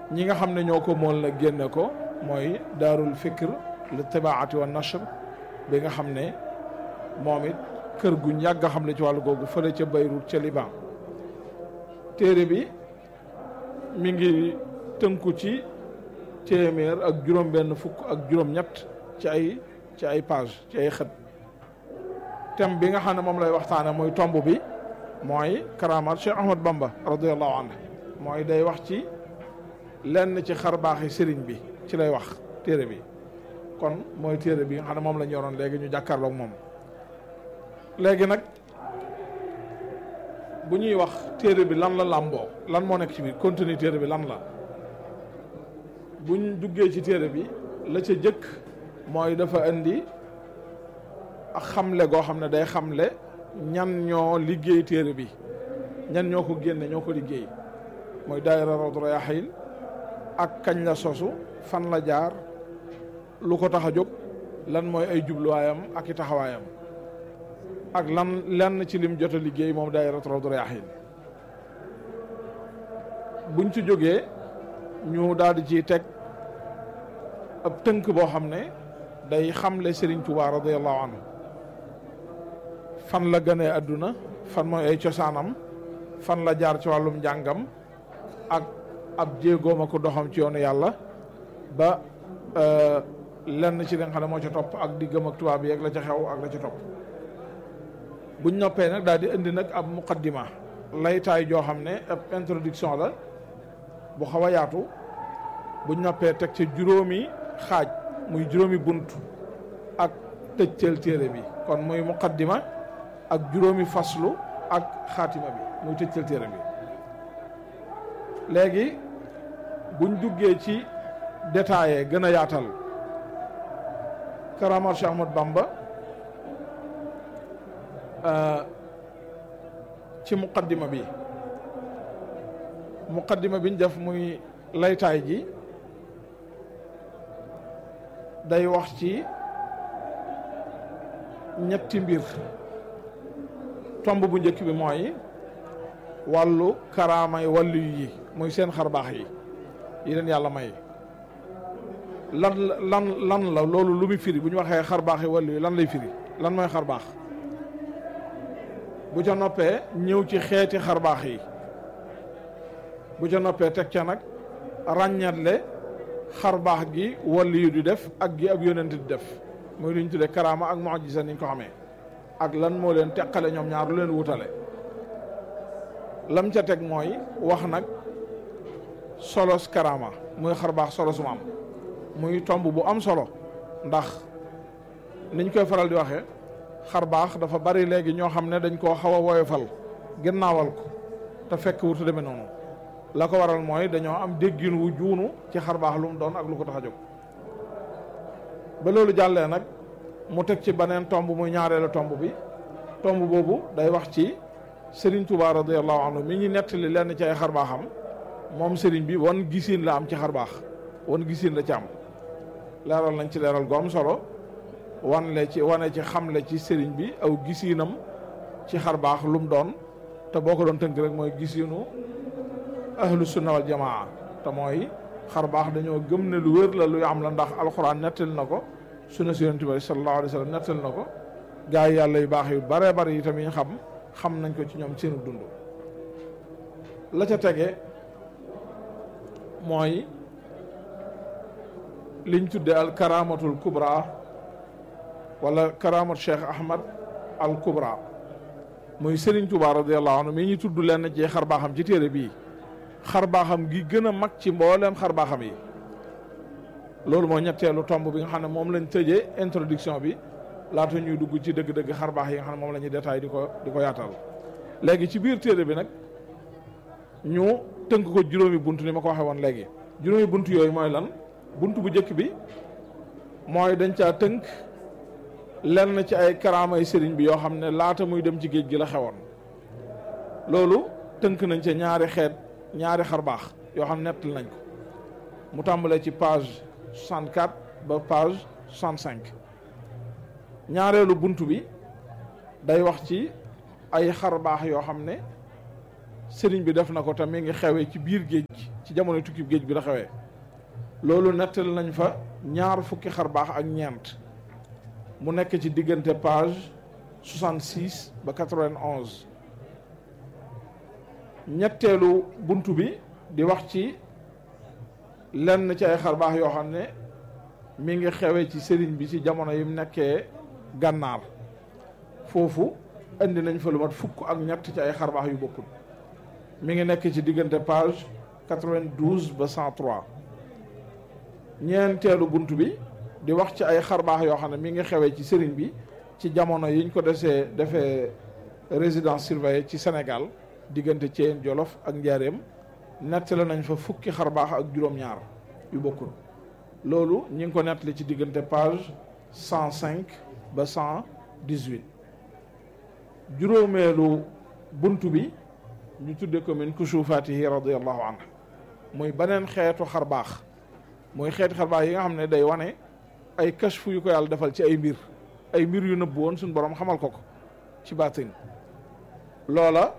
ñi nga xam ne ñoo ko mool nag génne ko mooy daarul fikr li tibaati wa nashr bi nga xam ne moom it kër guñ yàgg a xam ne ci wàllu googu fële ca Beyrouth ca Liban téere bi mi ngi tënku ci téeméer ak juróom benn fukk ak juróom ñett ci ay ci ay page ci ay xët thème bi nga xam ne moom lay waxtaane mooy tomb bi mooy karamaat Cheikh Ahmad Bamba radiallahu anhu mooy day wax ci lenn ci xar baaxi sëriñ bi ci lay wax téere bi kon mooy téere bi nga xam ne moom la ñu yoroon léegi ñu jàkkaarloog moom léegi nag bu ñuy wax téere bi lan la làmboo lan moo nekk ci biir contenu téere bi lan la buñ duggee ci téere bi la ca jëkk mooy dafa indi ak xamle goo xam ne day xamle ñan ñoo liggéey téere bi ñan ñoo ko génne ñoo ko liggéey mooy daayira Rawdu Rayaahiin ak kañ la sosu fan la jaar lu ko tax a jóg lan mooy ay jubluwaayam ak i taxawaayam ak lan lenn ci lim jot a liggéey moom daayira Rawdu Rayaahiin buñ ci jógee ñu daal di ciy teg ab tënk boo xam ne day xamle Serigne Touba radiyallahu anhu fan la gënee àdduna fan mooy ay cosaanam fan la jaar ci wàllum njàngam ak ab jéegoom ak doxam ci yoonu yàlla ba lenn ci li nga xam ne moo ca topp ak diggam ak tubaab yi ak la ca xew ak la ca topp buñ noppee nag daal di indi nag ab muqaddima laytaay joo xam ne ab introduction la bu xaw a yaatu buñ noppee teg ca juróomi xaaj muy juróomi bunt ak tëcceel téere bi kon muy muqaddima ak juróomi faslu ak xaatima bi muy tëcceel téere bi léegi buñ duggee ci détaillé gën a yaatal karamat Cheikh Ahmad Bamba ci muqaddima bi muqaddima biñ def muy laytaay ji day wax ci ñetti mbir tomb bu njëkk bi mooy wàllu karaamay wàllu yi muy seen xar baax yi yi leen yàlla may lan lan lan la loolu lu muy firi bu ñu waxee xar baax yi wàllu yi lan lay firi lan mooy xar baax bu ca noppee ñëw ci xeeti xar baax yi bu ca noppee teg ca nag ràññatle xar baax gi wàllu yu di def ak gi ab yonent di def muy lu ñu tuddee karaama ak mu'jiza niñ ko xamee ak lan moo leen teqale ñoom ñaar lu leen wutale lam ca teg mooy wax nag solos karaama muy xar baax solo su ma am muy tomb bu am solo ndax niñ koy faral di waxee xar baax dafa bari léegi ñoo xam ne dañ koo xaw a woyofal ginnaawal ko te fekk wutu demee noonu la ko waral mooy dañoo am déggin wu juunu ci xar baax lu mu doon ak lu ko tax a jóg ba loolu jàllee nag mu teg ci beneen tomb muy ñaareelu tomb bi tomb boobu day wax ci Serigne Touba radiyallahu anhu mi ñu nettali lenn ci ay xar baaxam moom Serigne bi wan gisin la am ci xar baax wan gisin la ci am leeral nañ ci leeral gu am solo wan le ci wane ci xamle ci Serigne bi aw gisinam ci xar baax lu mu doon te boo ko doon tënk rek mooy gisinu ahlu sunna wal jamaa te mooy xar baax dañoo gëm ne lu wér la luy am la ndax alxuraan nettali na ko sunna si yonent bi sallallahu alayhi wa sallam nettali na ko gaa yi yàlla yu baax yu bare bare yi tamit xam xam nañ ko ci ñoom seenu dund la ca tege mooy liñ tudde al karamatul kubra wala karamat cheikh ahmad al kubra muy Serigne Touba radiyallahu anhu mi ñu tudd lenn ci xar baaxam ci téere bii xar baaxam gi gën a mag ci mbooleem xar baaxam yi loolu moo ñetteelu tomb bi nga xam ne moom lañ tëjee introduction bi laata ñuy dugg ci dëgg-dëgg xar baax yi nga xam ne moom la ñuy détail di ko di ko yaatal léegi ci biir téere bi nag ñu tënk ko juróomi bunt ni ma ko waxee woon léegi juróomi bunt yooyu mooy lan bunt bu njëkk bi mooy dañ caa tënk lenn ci ay karaamay sëriñ bi yoo xam ne laata muy dem ci géej gi la xewoon loolu tënk nañ ca ñaari xeet ñaari xar baax yoo xam ne nettal nañ ko mu tàmbalee ci page 64 ba page 65 ñaareelu bunt bi day wax ci ay xar baax yoo xam ne sëriñ bi def na ko te mi ngi xewee ci biir géej gi ci jamono tukki géej bi la xewee loolu nettali nañ fa ñaar fukki xar baax ak ñeent mu nekk ci diggante page 66 ba 91 ñetteelu buntu bi di wax ci lenn ci ay xar baax yoo xam ne mi ngi xewee ci sëriñ bi ci jamono yi mu nekkee gànnaar foofu indi nañ fa lu mat fukk ak ñett ci ay xar baax yu bokkul mi ngi nekk ci diggante page 92 ba 103 ñeenteelu bunt bi di wax ci ay xar baax yoo xam ne mi ngi xewee ci sëriñ bi ci jamono yiñ ko desee defee résidence surveillée ci Sénégal diggante Thièyène Jolof ak Njaareem nettali nañ fa fukki xar baax ak juróom-ñaar yu bokkul loolu ñi ngi ko nettali ci diggante page 105 ba 118 juróomeelu bunt bi ñu tudde ko min kusufaatihi radiallahu anhu muy beneen xeetu xar baax muy xeeti xar baax yi nga xam ne day wane ay kashfu yu ko yàlla defal ci ay mbir ay mbir yu nëbbu woon suñu borom xamal ko ko ci baatin loola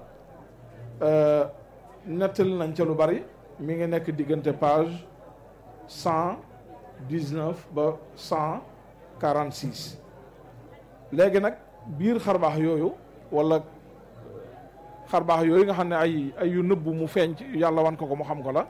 nettali nañ ca lu bari mi ngi nekk diggante page cent dix-neuf ba cent quarante-six léegi nag biir xarbaax yooyu wala xarbaax yooyu nga xam ne ay ay yu nëbbu mu feeñ ci yàlla wan ko ko mu xam ko la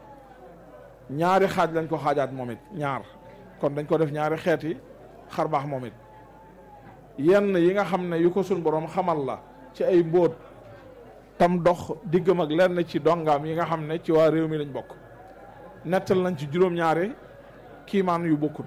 ñaari xaaj lañ ko xaajaat moom it ñaar kon dañ ko def ñaari xeeti xarbaax moom it yenn yi nga xam ne yu ko suñ borom xamal la ci ay mbóot tam dox diggam ak lenn ci dongaam yi nga xam ne ci waa réew mi lañ bokk nettal nañ ci juróom-ñaari kiimaan yu bokkul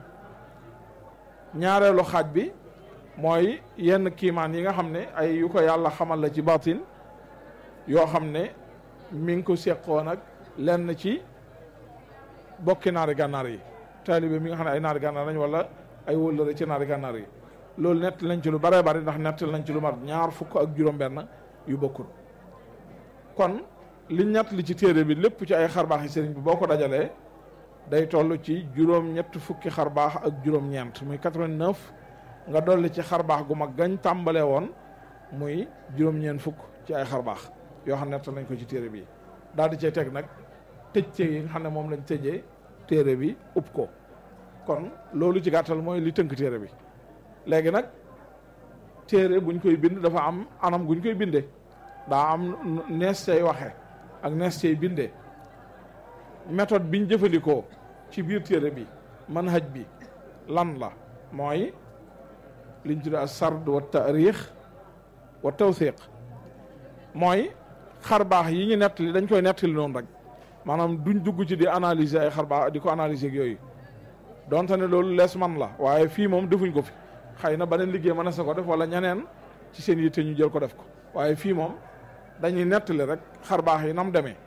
ñaareelu xaaj bi mooy yenn kiimaan yi nga xam ne ay yu ko yàlla xamal la ci baatin yoo xam ne mi ngi ko seqoon ak lenn ci bokki naari gànnaar yi taalibe mi nga xam ne ay naari gànnaar lañ wala ay wëllëre ci naari gànnaar yi loolu nett lañ ci lu bare bari ndax nettal nañ ci lu mat ñaar fukk ak juróom-benn yu bokkul kon liñ ñett li ci téere bi lépp ci ay xarbaax yi sëriñ bi boo ko dajalee day toll ci juróom-ñett fukki xarbaax ak juróom-ñeent muy 89 nga dolli ci xarbaax gu mag gañ tàmbalee woon muy juróom-ñeent fukk ci ay xarbaax yoo xam ne nettal nañ ko ci téere bi daal di cay teg nag tëj yi nga xam ne moom lañ tëjee téere bi upp ko kon loolu ci gàttal mooy li tënk téere bi léegi nag téere buñ koy bind dafa am anam guñ koy bindee daa am nees cay waxe ak nees cay bindee méthode biñ jëfandikoo ci biir téere bi manhaj bi lan la mooy liñ tudde as sard wa taarix wa tawthiq mooy xar baax yi ñu nettali dañ koy nettali noonu rek maanaam duñ dugg ci di analyser ay xar baax di ko analyser ak yooyu donte ne loolu lees man la waaye fii moom defuñ ko fi xëy na beneen liggéey mën a sa ko def wala ñeneen ci seen yitte ñu jël ko def ko waaye fii moom dañuy nettali rek xar baax yi nam demee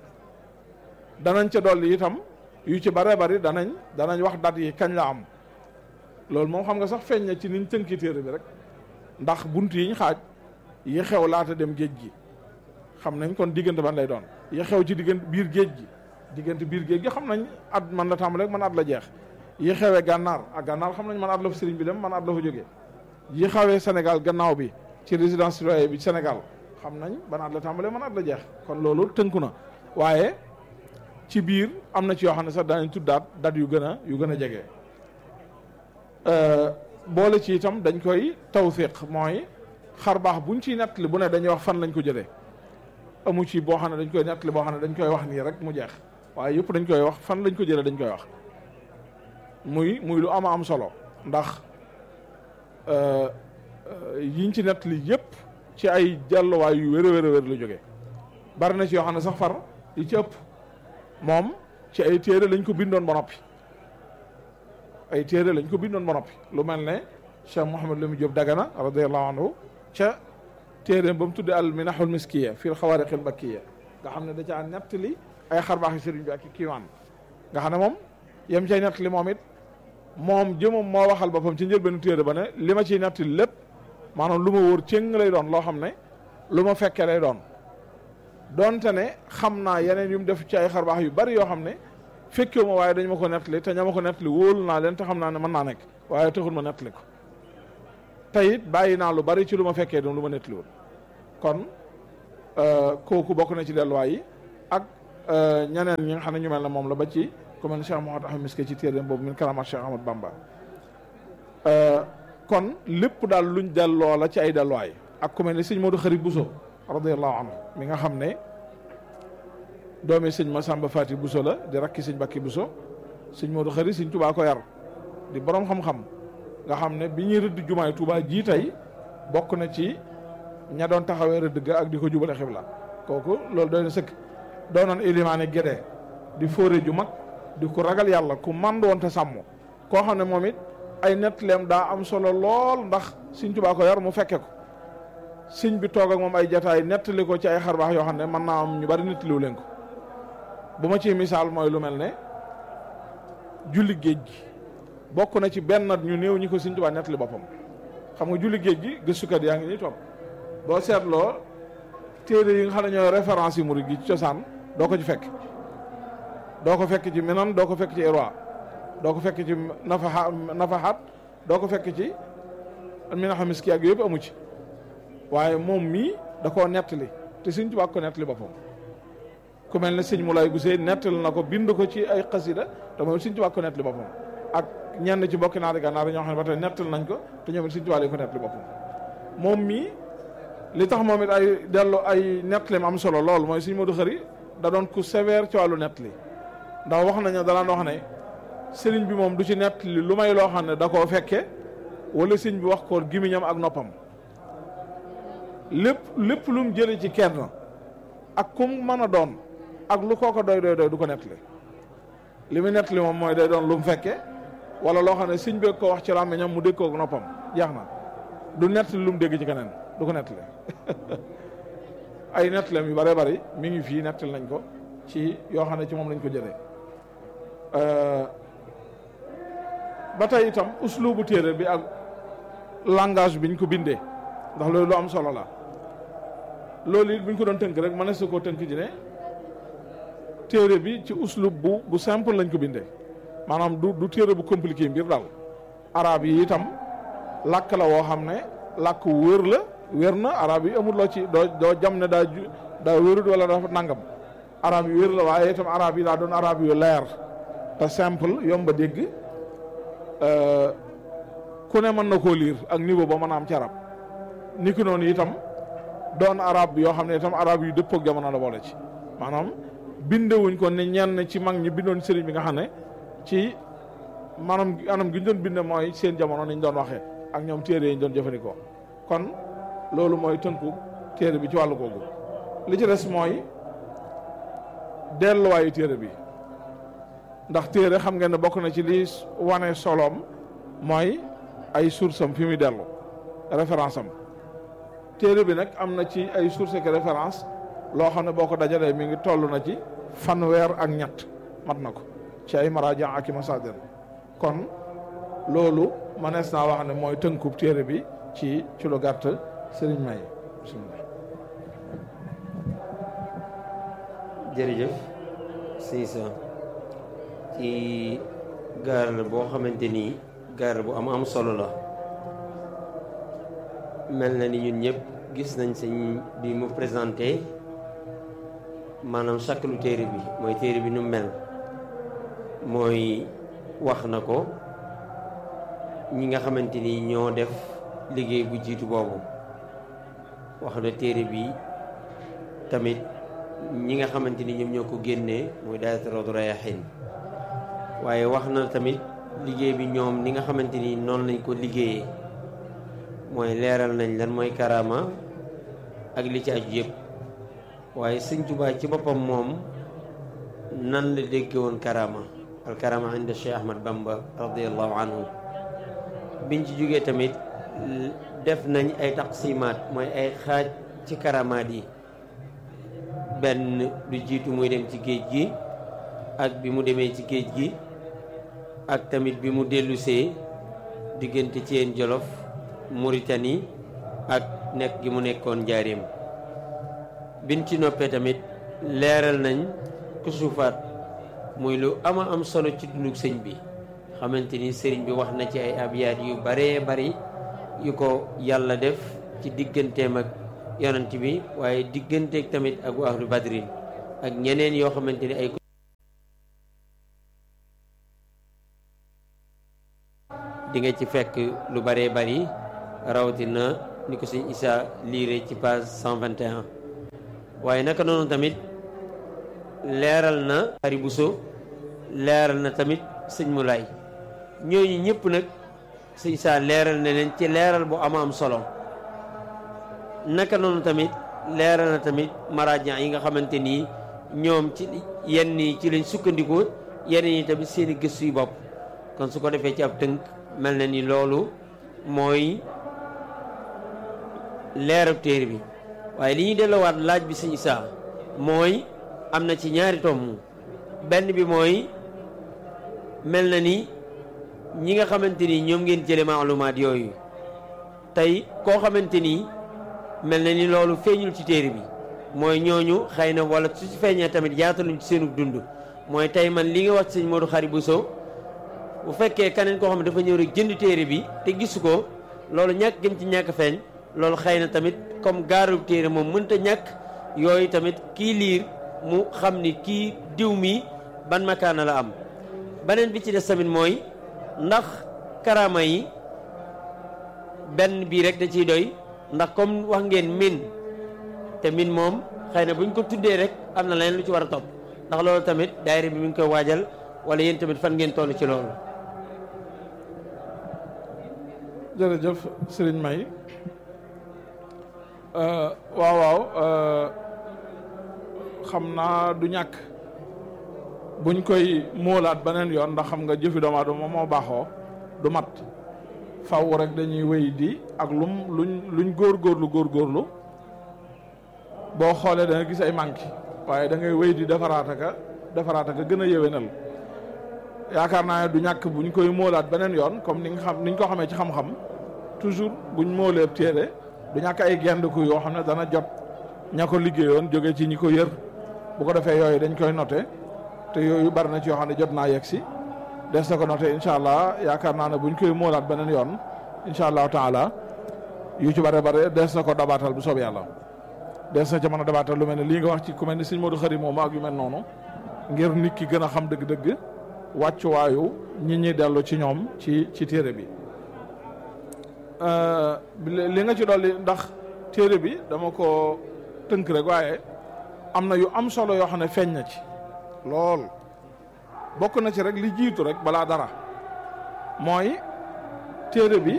danañ ca dolli itam yu ci bare bari danañ danañ wax dat yi kañ la am loolu moom xam nga sax feeñ na ci niñ tënki téere bi rek ndax bunt yiñ xaaj yi xew laata dem géej gi xam nañ kon diggante ban lay doon yi xew ci diggante biir géej gi diggante biir géej gi xam nañ at man la tàmbale rek man at la jeex yi xewee gànnaar ak gànnaar xam nañ man at la fa sëriñ bi dem man at la fa jógee yi xewee Sénégal gannaaw bi ci résidence surveillée bi Sénégal xam nañ ban at la tàmbalee man at la jeex kon loolu tënku na waaye ci biir am na ci yoo xam ne sax danañ tuddaat dat yu gën a yu gën a jege boole ci itam dañ koy tawfiq mooy xar baax buñ ciy nettali bu ne dañuy wax fan lañ ko jëlee amu ci boo xam ne dañ koy nettali boo xam ne dañ koy wax nii rek mu jeex waaye yëpp dañ koy wax fan lañ ko jëlee dañ koy wax muy muy lu ama am solo ndax yiñ ci nettali yëpp ci ay jàlluwaay yu wér a wér a wér la jógee bari na ci yoo xam ne sax far yi ci ëpp moom ci ay téere lañ ko bindoon ba noppi ay téere lañ ko bindoon ba noppi lu mel ne Cheikh Mouhamed Lamine Diop Dagana radiallahu anhu ca téere ba mu tudde al minahul miskiya fi xawaariqil makkiya nga xam ne da caa nettali ay xarbaax yu sëriñ bi ak i kiiwaan nga xam ne moom yem cay nettali moom it moom jëmam moo waxal boppam ci njëlbeenu téere ba ne li ma ciy nettali lépp maanaam lu ma wóor cëng lay doon loo xam ne lu ma fekkee lay doon donte ne xam naa yeneen yu mu def ci ay xarbaax yu bari yoo xam ne fekkewu ma waaye dañ ma ko nettali te ña ma ko nettali wóolu naa leen te xam naa ne mën naa nekk waaye taxul ma nettali ko te it bàyyi naa lu bari ci lu ma fekkee doon lu ma nettaliwul kon kooku bokk na ci delluwaay yi ak ñeneen ñi nga xam ne ñu mel ne moom la ba ci ku mel ne Cheikh Mouhamed Ahmed Miske ci téere boobu min karamat Cheikh Ahmad Bamba kon lépp daal luñ delloo la ci ay delluwaay ak ku mel ne sëñ Modou Xarit Bousso radiallahu anhu mi nga xam ne doomi sëñ Masamba Fati Bousso la di rakki sëñ Bakki Bousso sëñ Modou Xarit sëñ Touba ko yar di borom xam-xam nga xam ne bi ñuy rëdd jumaay Touba jii tey bokk na ci ña doon taxawee rëdd ga ak di ko jubale xibla kooku loolu doy na sëkk doonoon ilimaane gédee di fóore ju mag di ko ragal yàlla ku mand woon te sàmm koo xam ne moom it ay nettaleem daa am solo lool ndax sëñ Touba ko yar mu fekke ko sëñ bi toog ak moom ay jataay nettali ko ci ay xarbaax yoo xam ne mën naa am ñu bari nettaliwu leen ko bu ma ci misaal mooy lu mel ne julli géej gi bokk na ci benn ñu néew ñi ko sëñ Tuubaa nettali boppam xam nga julli géej gi gëstukat yaa ngi nii toog boo seetloo téere yi nga xam ne ñooy référence yi murid gi ci cosaan doo ko ci fekk doo ko fekk ci minan doo ko fekk ci irwa doo ko fekk ci nafaha nafahat doo ko fekk ci minaxa miski ak yëpp amu ci waaye moom mii da koo nettali te sëñ Tuubaa ko nettali boppam ku mel ne sëñ Moulay Gusey nettali na ko bind ko ci ay xasida te moom sëñ Tuubaa ko nettali boppam ak ñenn ci mbokki naari gànnaar ñoo xam ne ba tey nettali nañ ko te ñoom it sëñ Tuubaa lañ ko nettali boppam moom mii li tax moom it ay dellu ay nettali am solo lool mooy sëñ Modou Xëri da doon ku sévère ci wàllu nettali ndax wax nañu danaan wax ne sëriñ bi moom du ci nettali lu may loo xam ne da koo fekke wala sëñ bi wax ko gimiñam ak noppam lépp lépp lu mu jëlee ci kenn ak kum mën a doon ak lu kooko doy doy doy du ko nettali li mu nettali moom mooy day doon lu mu fekke wala loo xam ne sëñ bi ko wax ci làmmiñam mu dégg koog noppam jeex na du nettali lu mu dégg ci keneen du ko nettali ay nettaleem yu bare bari mi ngi fii nettali nañ ko ci yoo xam ne ci moom lañ ko jëlee ba tey itam uslubu téere bi ak langage biñ ko bindee ndax loolu lu am solo la loolu it bu ñu ko doon tënk rek mën na su koo tënk ji ne téere bi ci uslub bu bu simple lañ ko bindee maanaam du du téere bu compliqué mbir daal arab yi itam làkk la woo xam ne làkk wér la wér na arab yi amul loo ci doo doo jam ne daa ju daa wérut wala dafa nangam arab yi wér la waaye itam arab yi daa doon arab yu leer te simple yomba dégg ku ne mën na koo liir ak niveau ba mën a am ci arab ni ki noonu itam doon arab yoo xam ne itam arab yu dëppoo ak jamono la boole ci maanaam bindewuñ ko ne ñenn ci mag ñi bindoon sëriñ bi nga xam ne ci maanaam anam gi ñu doon binde mooy seen jamono niñ doon waxee ak ñoom téere yi ñu doon jëfandikoo kon loolu mooy tënku téere bi ci wàllu googu li ci des mooy delluwaayu téere bi ndax téere xam ngeen ne bokk na ci li wane soloom mooy ay source am fi muy dellu référence am téere bi nag am na ci ay source ak référence loo xam ne boo ko dajalee mi ngi toll na ci fanweer ak ñett mat na ko ci ay maraaja ak i masaadir kon loolu mënees naa wax ne mooy tënkub téere bi ci ci lu gàtt sëriñ may bismillah jërëjëf Cissé ci gaar la boo xamante ni gaar bu am am solo la mel na ni ñun ñëpp gis nañ sëñ bi mu présenté maanaam chaque lu téere bi mooy téere bi nu mel mooy wax na ko ñi nga xamante ni ñoo def liggéey bu jiitu boobu wax na téere bi tamit ñi nga xamante ni ñoom ñoo ko génnee muy daayira Rawdu Rayaahiin waaye wax na tamit liggéey bi ñoom ni nga xamante ni noonu lañ ko liggéeyee mooy leeral nañ lan mooy karaama ak li ci aju yëpp waaye sëñ Tuubaa ci boppam moom nan la dégge woon karaama al karaama inda Cheikh Ahmad Bamba radiallahu anhu biñ ci jógee tamit def nañ ay taqsimaat mooy ay xaaj ci karamaat yi benn du jiitu muy dem ci géej gi ak bi mu demee ci géej gi ak tamit bi mu dellusee diggante Thiène Jolof Mauritanie ak nekk gi mu nekkoon njaareem biñ ci noppee tamit leeral nañ kusufaat muy lu ama am solo ci dunduk sëñ bi xamante ni sëriñ bi wax na ci ay abyaat yu baree bari yu ko yàlla def ci digganteem ak yonent bi waaye digganteeg tamit ak waa ahlu badrin ak ñeneen yoo xamante ni ay di nga ci fekk lu bëree bëri rawatina ni ko sëñ Issa liire ci page 121 waaye naka noonu tamit leeral na Ari Buso leeral na tamit sëñ Mulaay ñooñu ñëpp nag sëñ Issa leeral na leen ci leeral bu ama am solo naka noonu tamit leeral na tamit maraajan yi nga xamante nii ñoom ci yenn yi ci lañ sukkandikoo yenn yi tamit seeni gëstu yu bopp kon su ko defee ci ab tënk mel na ni loolu mooy leerab téere bi waaye li ñuy delloowaat laaj bi sëñ Issa mooy am na ci ñaari tomb benn bi mooy mel na ni ñi nga xamante ni ñoom ngeen jële maalumaat yooyu tey koo xamante ni mel na ni loolu feeñul ci téere bi mooy ñooñu xëy na wala su ci feeñee tamit yaataluñ ci seenu dund mooy tey man li nga wax ci sëñ Modou Khari Bousso bu fekkee keneen koo xam ne dafa ñëw rek jënd téere bi te gisu ko loolu ñàkk gëm ci ñàkk feeñ loolu xëy na tamit comme gaarub téere moom mënta ñàkk yooyu tamit kii liir mu xam ni kii diw mi ban makaana la am beneen bi ci des tamit mooy ndax karaama yi benn bii rek da ciy doy ndax comme wax ngeen min te min moom xëy na buñ ko tuddee rek am na leneen lu ci war a topp ndax loolu tamit daayira bi mi ngi koy waajal wala yéen tamit fan ngeen toll ci loolu jërëjëf sëriñ May waaw waaw xam naa du ñàkk buñ koy móolaat beneen yoon ndax xam nga jëfi doomu aadama moo baaxoo du mat faw rek dañuy wéy di ak lum luñ luñ góorgóorlu góorgóorlu boo xoolee da nga gis ay manqué waaye da ngay wéy di defaraat aka defaraat aka gën a yéwénal yaakaar naa ne du ñàkk buñ koy móolaat beneen yoon comme ni nga xam niñ ko xamee ci xam-xam toujours buñ móolee téere du ñàkk ay gendiku yoo xam ne dana jot ña ko liggéeyoon jóge ci ñi ko yër bu ko defee yooyu dañ koy noté te yooyu bari na ci yoo xam ne jot naa yegg si des na ko noté incha allah yaakaar naa ne buñ koy móolaat beneen yoon incha allahu taala yu ci bare bare des na ko dabaatal bu soob yàlla des na ca mën a dabaatal lu mel ne lii nga wax ci ku mel ni sëñ Modou Khari moomu ak yu mel noonu ngir nit ki gën a xam dëgg-dëgg wàccuwaayu ñi ñi dellu ci ñoom ci ci téere bi li nga ci dolli ndax téere bi dama ko tënk rek waaye am na yu am solo yoo xam ne feeñ na ci lool bokk na ci rek li jiitu rek balaa dara mooy téere bi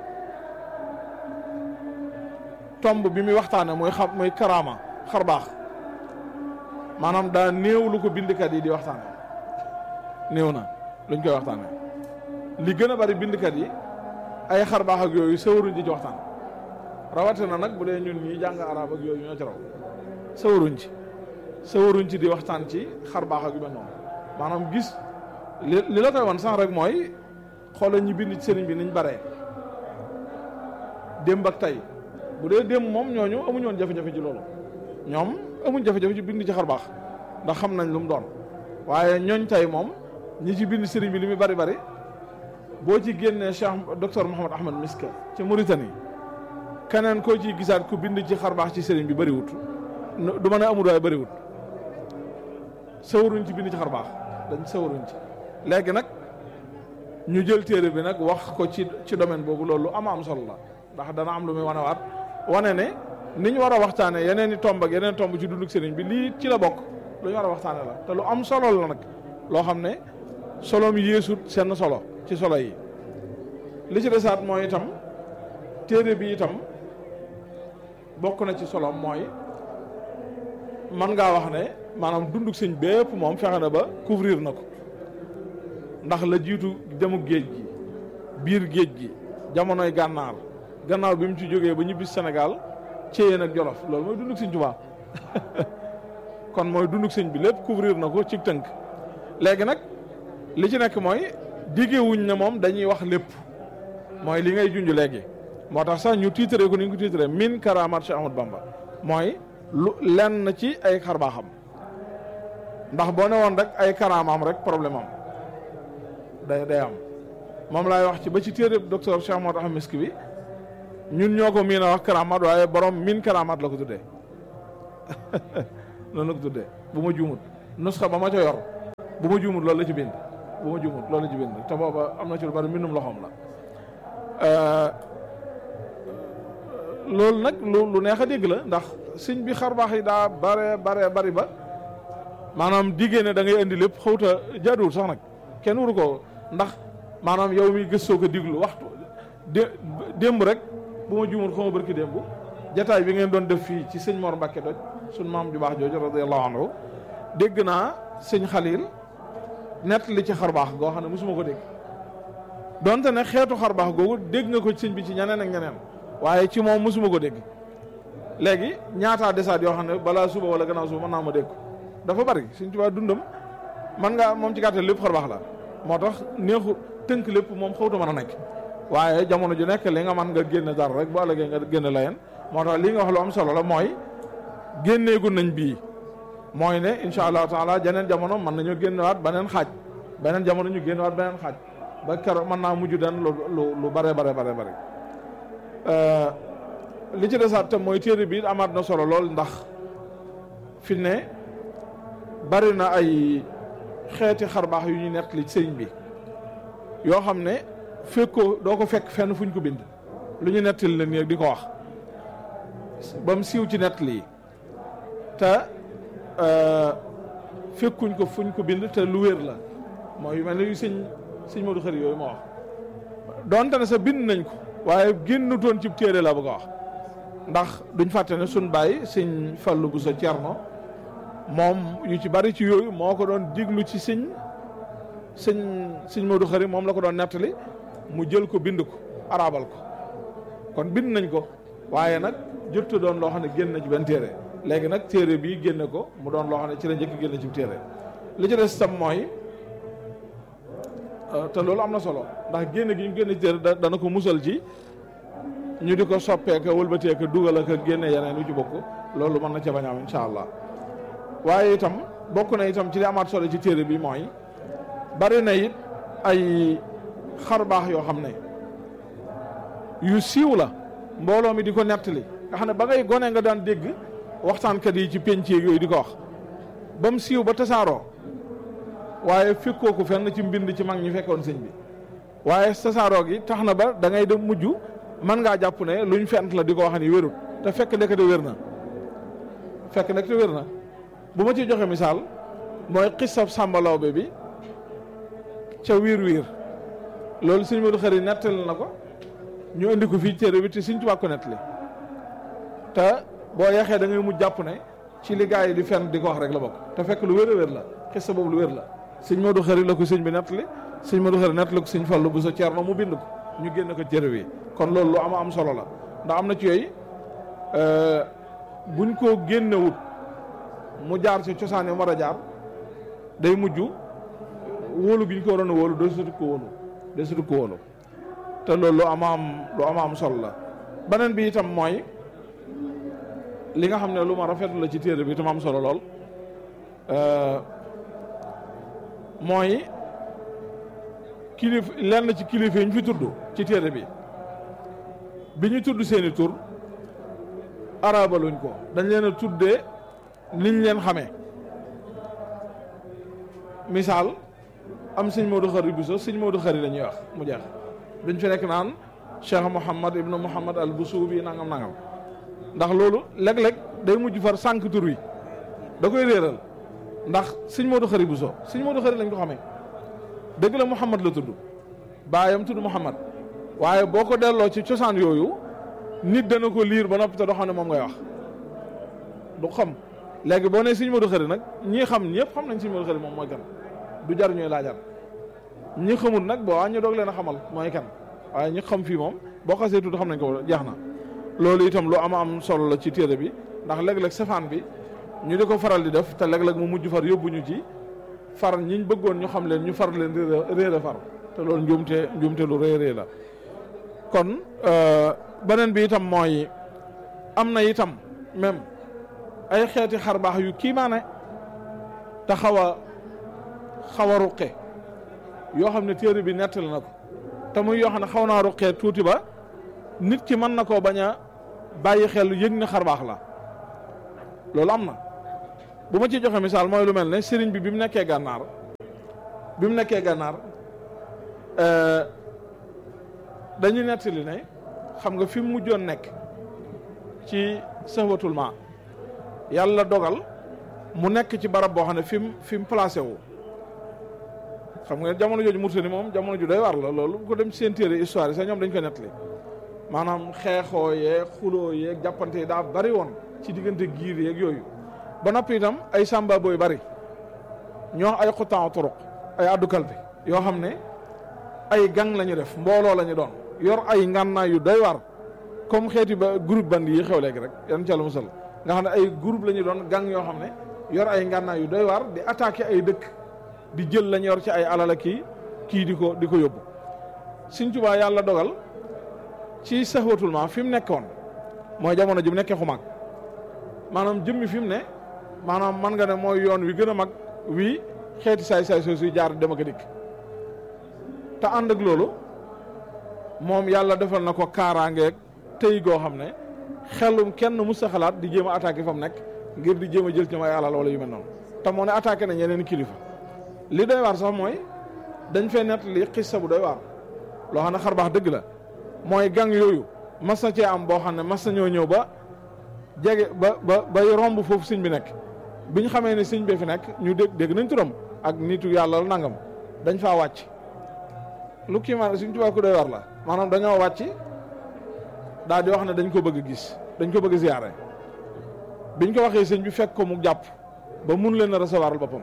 tomb bi muy waxtaane muy xam muy karaama xar baax maanaam daa néew lu ko bindkat yi di waxtaane néew na luñ koy waxtaane li gën a bari bindkat yi ay xar baax ak yooyu sawaruñ ci ci waxtaan rawatina nag bu dee ñun ñi jàng arab ak yooyu ñoo ci raw sawaruñ ci sawaruñ ci di waxtaan ci xar baax ak yu mel noonu maanaam gis li li la koy wan sax rek mooy xoolal ñi bind ci sëriñ bi niñ baree démb ak tey bu dee démb moom ñooñu amuñu woon jafe-jafe ci loolu ñoom amuñ jafe-jafe ci bind ci xar baax ndax xam nañ lu mu doon waaye ñooñ tey moom ñi ci bind sëriñ bi li muy bari bari boo ci génnee Cheikh docteur Mouhamad Ahmad Miska ci Mauritanie keneen koo ciy gisaat ku bind ci xar baax ci sëriñ bi bëriwut du mën a amul waaye bëriwut sawaruñ ci bind ci xar baax dañ sawaruñ ci léegi nag ñu jël téere bi nag wax ko ci ci domaine boobu loolu ama am solo la ndax dana am lu muy wane waat wane ne ni ñu war a waxtaane yeneen i tomb ak yeneen tomb ci dunduk sëriñ bi lii ci la bokk lu ñu war a waxtaane la te lu am solo la nag loo xam ne solom yéesut seen solo ci solo yi li ci desaat mooy itam téere bi itam bokk na ci solo mooy man ngaa wax ne maanaam dunduk sëñ bépp moom fexe na ba couvrir na ko ndax la jiitu demuk géej gi biir géej gi jamonoy gànnaar gannaaw bi mu ci jógee ba ñibbi Sénégal céyeen ak Jolof loolu mooy dunduk sëñ Tuubaa kon mooy dunduk sëñ bi lépp couvrir na ko ci tënk léegi nag li ci nekk mooy diggewuñ ne moom dañuy wax lépp mooy li ngay junj léegi moo tax sax ñu tiitaree ko ni ñu ko tiitaree min karamat Cheikh Ahmad Bamba mooy lu lenn ci ay xarbaaxam ndax boo ne woon rek ay karaamaam rek problème am day day am moom laay wax ci ba ci téere docteur Cheikh Ahmad Ahmad Miski bi ñun ñoo ko miin a wax karamaat waaye borom min karamaat la ko tuddee noonu la ko tuddee bu ma juumut nusxa ba ma ca yor bu ma juumut loolu la ci bind bu ma juumut loolu la ci bind te booba am na ci lu bari mbindum loxoom la loolu nag lu lu neex a dégg la ndax sëñ bi xar baax yi daa bare bare bari ba maanaam diggée ne da ngay indi lépp xawta jaaduwul sax nag kenn waru ko ndax maanaam yow mi gëstoo ko diglu waxtu dé démb rek bu ma juumut xaw ma barki démb jataay bi ngeen doon def fii ci sëñ Mor Mbacke doj suñ maam ju baax jooju radiyallahu anhu dégg naa sëñ Xalil nett li ci xar baax goo xam ne mosuma ko dégg donte ne xeetu xar baax googu dégg nga ko sëñ bi ci ñeneen ak ñeneen waaye ci moom mosuma ko dégg léegi ñaataa desaat yoo xam ne balaa suba wala gannaaw suba mën naa ma dégg dafa bari suñ tubaab dundam man nga moom ci gàttal lépp xar baax la moo tax neexu tënk lépp moom xawta mën a nekk waaye jamono ju nekk li nga man nga génne dara rek bu ëllëgee nga génne layeen moo tax li nga wax lu am solo la mooy génneegu nañ bii mooy ne incha allahu taala jeneen jamono mën nañoo génnewaat beneen xaaj beneen jamono ñu génnewaat beneen xaaj ba keroog mën naa mujj den lu lu lu bare bare bare bare li ci desaat tam mooy téere bi amaat na solo lool ndax fi ne bari na ay xeeti xarbaax yu ñu nett li sëriñ bi yoo xam ne fekkoo doo ko fekk fenn fuñ ko bind lu ñu nettali la nii di ko wax ba mu siiw ci nett lii te fekkuñ ko fuñ ko bind te lu wér la mooy yu mel ne yu sëñ sëñ Modou Xari yooyu ma wax donte ne sa bind nañ ko waaye génnutoon ci téere la bëgg a wax ndax duñ fàtte ne suñ bàyyi sëñ Fallu bu sa Cerno moom yu ci bari ci yooyu moo ko doon diglu ci sëñ sëñ sëñ Modou Xari moom la ko doon nettali mu jël ko bind ko arabal ko kon bind nañ ko waaye nag jottu doon loo xam ne génn na ci benn téere léegi nag téere bii génne ko mu doon loo xam ne ci la njëkk génne ci téere li ci des tam mooy te loolu am na solo ndax génne gi ñu génne ci téere dana ko musal ci ñu di ko soppeeka wëlbateeka dugal ak génne yeneen yu ci bokk loolu mën na ca bañ am incha allah waaye itam bokk na itam ci li amaat solo ci téere bi mooy bari na it ay xar baax yoo xam ne yu siiw la mbooloo mi di ko nettali nga xam ne ba ngay gone nga daan dégg waxtaankat yi ci penc yooyu di ko wax ba mu siiw ba tasaaroo waaye fekkoo ko fenn ci mbind ci mag ñi fekkoon sëñ bi waaye tasaaroo gi tax na ba da ngay dem mujj mën ngaa jàpp ne luñ fent la di ko wax ni wérut te fekk nekk de wér na fekk nekk de wér na bu ma ci joxe misaal mooy xisab Sàmba Lawbe bi ca wiir wiir loolu sëñ Modou Khari nettali na ko ñu indi ko fii téere bi te sëñ Tuubaa ko nettali te boo yeexee da ngay mujj jàpp ne ci li gaa yi di fenn di ko wax rek la bokk te fekk lu wér a wér la xisa boobu lu wér la sëñ Modou Khari la ko sëñ bi nettali sëñ Modou Khari nettali ko sëñ Fallu bu sa Ceerno mu bind ko ñu génn ko téere bi kon loolu lu ama am solo la ndax am na ci yooyu buñ ko génnewut mu jaar ci cosaan yi war a jaar day mujj wóolu gi ñu ko waroon a wóolu doo sutu ko wóolu doo sutu ko wóolu te loolu lu ama am lu ama am solo la beneen bi itam mooy li nga xam ne lu ma rafetlu la ci téere bi itam am solo lool mooy kilif lenn ci kilifa yi ñu fi tudd ci téere bi bi ñu tudd seeni tur arabaluñ ko dañ leen a tuddee niñ leen xamee misaal am sëñ Modou Khari Bousso sëñ Modou Khari la ñuy wax mu jeex duñ fi nekk naan Cheikh Mouhamad ibnu Mouhamad al Boussoubi nangam nangam ndax loolu léeg-léeg day mujj far sànq tur wi da koy réeral ndax sëñ Modou Khari Bousso sëñ Modou Khari lañ ko xamee dëgg la Mouhamad la tudd baayam tudd Mouhamad waaye boo ko delloo ci cosaan yooyu nit dana ko liir ba noppi te doo xam ne moom ngay wax du xam léegi boo nee sëñ Modou Khari nag ñii xam ñëpp xam nañ sëñ Modou Khari moom mooy kan du jar ñuy laajar ñi xamul nag boo waa ñu doog leen a xamal mooy kan waaye ñi xam fii moom boo xasee tudd xam nañ ko jeex na loolu itam lu ama am solo la ci téere bi ndax léeg-léeg safaan bi ñu di ko faral di def te léeg-léeg mu mujj far yóbbu ñu ci far ñiñ bëggoon ñu xam leen ñu far leen réere far te loolu njuumte njuumte lu rëy rëy la kon beneen bi itam mooy am na itam même ay xeeti xar baax yu kiimaane te xaw a xaw a ruqe yoo xam ne téere bi nettali na ko te muy yoo xam ne xaw naa ruqee tuuti ba nit ki mën na koo bañ a bàyyi xel yëg ne xar baax la loolu am na bu ma ci joxe misaal mooy lu mel ne sëriñ bi bi mu nekkee gànnaar bi mu nekkee gànnaar dañu nettali ne xam nga fi mu mujjoon nekk ci sëhwatul ma yàlla dogal mu nekk ci barab boo xam ne fi mu fi mu placé wu xam nga jamono jooju Mauritanie moom jamono ju doy war la loolu bu ko dem ci seen téere histoire yi sax ñoom dañ ko nettali maanaam xeexoo yeeg xuloo yeeg jàppante yi daa bari woon ci diggante giir yeeg yooyu ba noppi itam ay samba booy bari ñoo ay xutaan turuq ay addukal bi yoo xam ne ay gang la ñu def mbooloo la ñu doon yor ay ngànnaay yu doy war comme xeeti ba groupe bandi yi xew léegi rek yan ca la musal nga xam ne ay groupe la ñu doon gang yoo xam ne yor ay ngànnaay yu doy war di attaqué ay dëkk di jël lañ yor ci ay alala kii kii di ko di ko yóbbu Sëñ Tuubaa yàlla dogal ci saxwatul ma fi mu nekkoon mooy jamono ji mu nekkee xumaag maanaam jëmmi fi mu ne maanaam man nga ne mooy yoon wi gën a mag wii xeeti saay-saay soo suy jaar dem ak a dikk te ànd ak loolu moom yàlla defal na ko kaaraangeeg tey goo xam ne xelum kenn mus a xalaat di jéem a attaqué fa mu nekk ngir di jéem a jël ci may alal wala yu mel noonu te moo ne attaqué na ñeneen kilifa li doy waar sax mooy dañ fay nett li xissa bu doy waar loo xam ne xar baax dëgg la mooy gang yooyu mas na cee am boo xam ne mas na ñoo ñëw ba jege ba ba bay romb foofu sëñ bi nekk bi ñu xamee ne sëñ bi fi nekk ñu dégg dégg nañ turam ak nitu yàlla la nangam dañ faa wàcc lu kii maanaam suñ tubaab ku doy war la maanaam dañoo wàcc daal di wax ne dañ ko bëgg a gis dañ ko bëgg a ziyaare biñ ko waxee sëñ bi fekk ko mu jàpp ba mun leen a recevoir boppam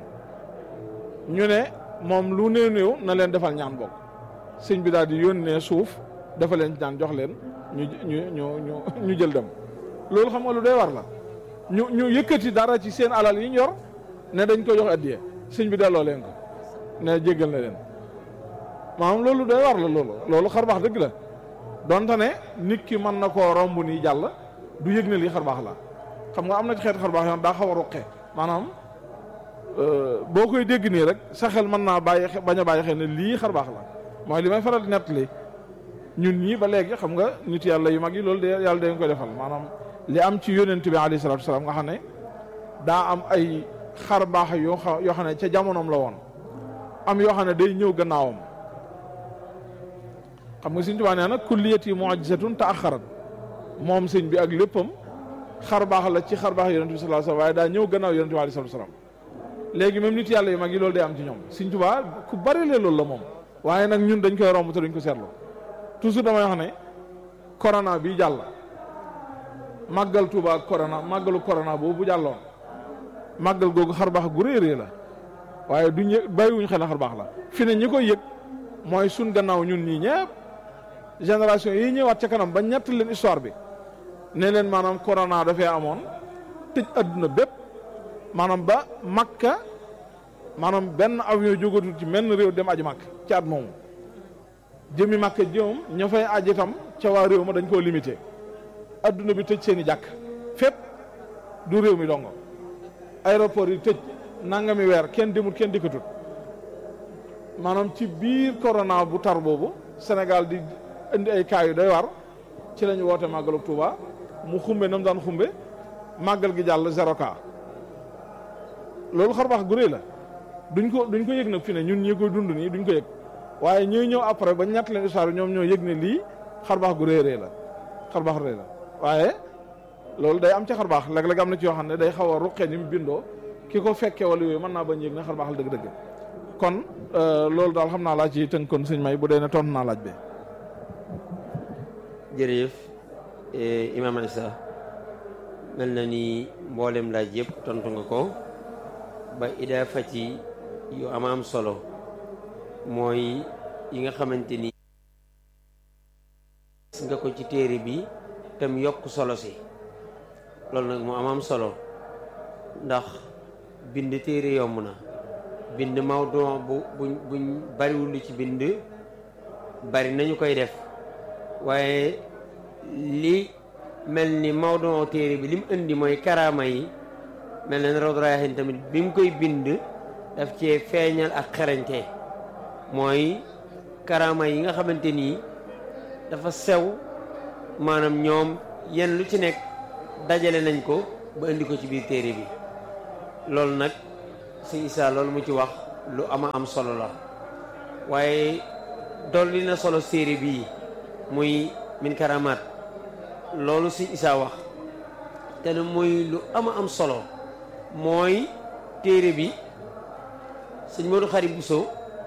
ñu ne moom lu néew néew na leen defal ñaan bokk sëñ bi daal di yónnee suuf dafa leen ñaan jox leen ñu ñu ñu ñu ñu jël dem loolu xam nga lu doy war la ñu ñu yëkkati dara ci seen alal yi ñu yor ne dañ ko jox addiye sëñ bi delloo leen ko ne jéggal na leen maanaam loolu doy war la loolu loolu xar baax dëgg la donte ne nit ki mën na koo romb nii jàll du yëg ne lii xar baax la xam nga am na ci xeet xar baax yoon daa xaw a ruqe maanaam boo koy dégg nii rek sa xel mën naa bàyyi bañ a bàyyi xel ne lii xar baax la mooy li may faral di nettali ñun ñii ba léegi xam nga nit yàlla yu mag yi loolu de yàlla dañ koy defal maanaam li am ci yónent bi alayhi salaatu wasalaam nga xam ne daa am ay xar baax yoo xam yoo xam ne ca jamonoom la woon am yoo xam ne day ñëw gannaawam xam nga Sëñ Tuubaa nee na kulliyati mu'jizatun ta'axxarat moom sëñ bi ak léppam xar baax la ci xar baax yonent bi sallallahu alayhi wasallam waaye daa ñëw gannaaw yonent bi alayhi wasallam léegi même nit yàlla yu mag yi loolu day am ci ñoom Sëñ Tuubaa ku bari lee loolu la moom waaye nag ñun dañ koy romb te duñ ko seetlu toujours damay wax ne corona bi jàll màggal Tuubaa ak corona màggalu corona boobu bu jàlloon màggal googu xar baax gu réerée la waaye duñ yëg bàyyiwuñ xel na xar baax la fi ne ñi koy yëg mooy suñ gannaaw ñun ñii ñëpp génération yi ñëwaat ca kanam ba ñett leen histoire bi ne leen maanaam corona dafee amoon tëj adduna bépp maanaam ba makka maanaam benn avion jógatul ci menn réew dem aji makk ci at moomu jëmi makka jëmam ña fay aji itam ca waa réew ma dañ koo limité adduna bi tëj seen i jàkk fépp du réew mi dongo aéroport yi tëj nangami weer kenn demul kenn dikkatut maanaam ci biir corona bu tar boobu Sénégal di indi ay cas yu doy war ci la ñu woote màggalu Touba mu xumbe na mu daan xumbe màggal gi jàll zéro cas loolu xar baax gu rëy la duñ ko duñ ko yëg nag fi ne ñun ñi koy dund nii duñ ko yëg waaye ñuy ñëw après ba ñett leen histoire ñoom ñoo yëg ne lii xar baax gu rëy rëy la xar baax rëy la waaye loolu day am ci xar baax léeg-léeg am na ci yoo xam ne day xaw a ruqee ni mu bindoo ki ko fekkee wala yooyu mën naa bañ yëg ne xar baax la dëgg-dëgg kon loolu daal xam naa laa ci tënk kon sëñ may bu dee ne tontu naa laaj bi jërëjëf Imam Issa mel na ni mboolem laaj yëpp tontu nga ko ba ida fati yu am am solo mooy yi nga xamante ni nga ko ci téere bi tam yokk solo si loolu nag mu am am solo ndax bind téere yomb na bind mawdu bu buñ buñ bariwul lu ci bind bari nañu koy def waaye li mel ni mawdu téere bi li mu indi mooy karaama yi mel na ne Rawdu Rayaahiin tamit bi mu koy bind daf cee feeñal ak xarañte mooy karaama yi nga xamante nii dafa sew maanaam ñoom yenn lu ci nekk dajale nañ ko ba indi ko ci biir téere bi loolu nag sëñ Issa loolu mu ci wax lu ama am solo la waaye dolli na solo téere bii muy min karamaat loolu sëñ Issa wax te ne muy lu ama am solo mooy téere bi sëñ Modou Khari Bousso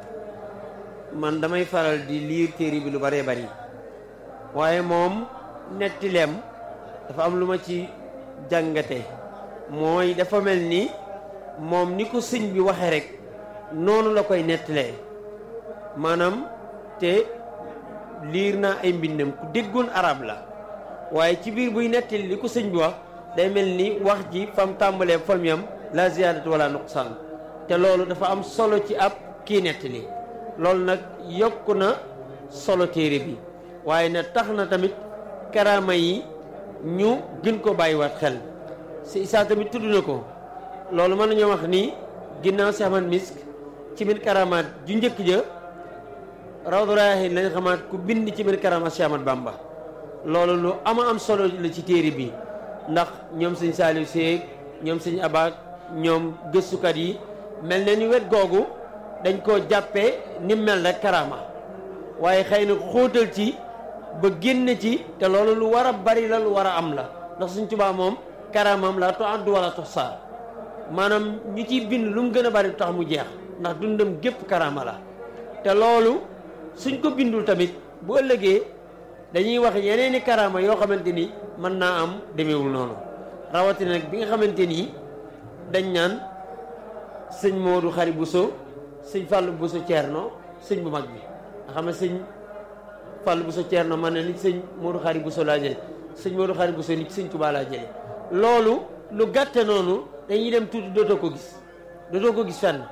man damay faral di liir téere bi lu bëree bari waaye moom nettileem dafa am lu ma ci jàngate mooy dafa mel ni moom ni ko sëñ bi waxe rek noonu la koy nettalee maanaam te liir naa ay mbindam ku déggoon arab la waaye ci biir buy nettali li ko sëñ bi wax day mel ni wax ji fam tàmbalee fam yam la ziyaadatu wala nuqsaan te loolu dafa am solo ci ab kii nettali loolu nag yokk na solo téere bi waaye na tax na tamit karaama yi ñu gën ko bàyyiwaat xel si Issa tamit tudd na ko loolu mën nañoo wax ni ginnaaw si Ahmad Misk ci biir karamaat ju njëkk ja Rawdu Rayaahiin lañ xamaat ku bind ci biir karamaat si Ahmad Bamba loolu lu ama am solo la ci téere bi ndax ñoom sëñ Saliou Seeg ñoom sëñ Abaak ñoom gëstukat yi mel na ni wet googu dañ koo jàppee ni mel rek karama waaye xëy na xóotal ci ba génn ci te loolu lu war a bari la lu war a am la ndax suñ Tuubaa moom karamam la to addu wala tox saa maanaam ñu ciy bind lu mu gën a bari tax mu jeex ndax dundam gépp karama la te loolu suñ ko bindul tamit bu ëllëgee dañuy wax yeneeni karama yoo xamante ni mën naa am demeewul noonu rawatina nag bi nga xamante ni dañ naan sëñ Modou Khari Bousso sëñ Fallou Bousso Thierno sëñ bu mag bi nga xam ne sëñ Fallou Bousso Thierno man ne nit sëñ Modou Khari Bousso laa jële sëñ Modou Khari Bousso nit sëñ Touba laa jële loolu lu gàtte noonu dañuy dem tuuti dootoo ko gis dootoo ko gis fenn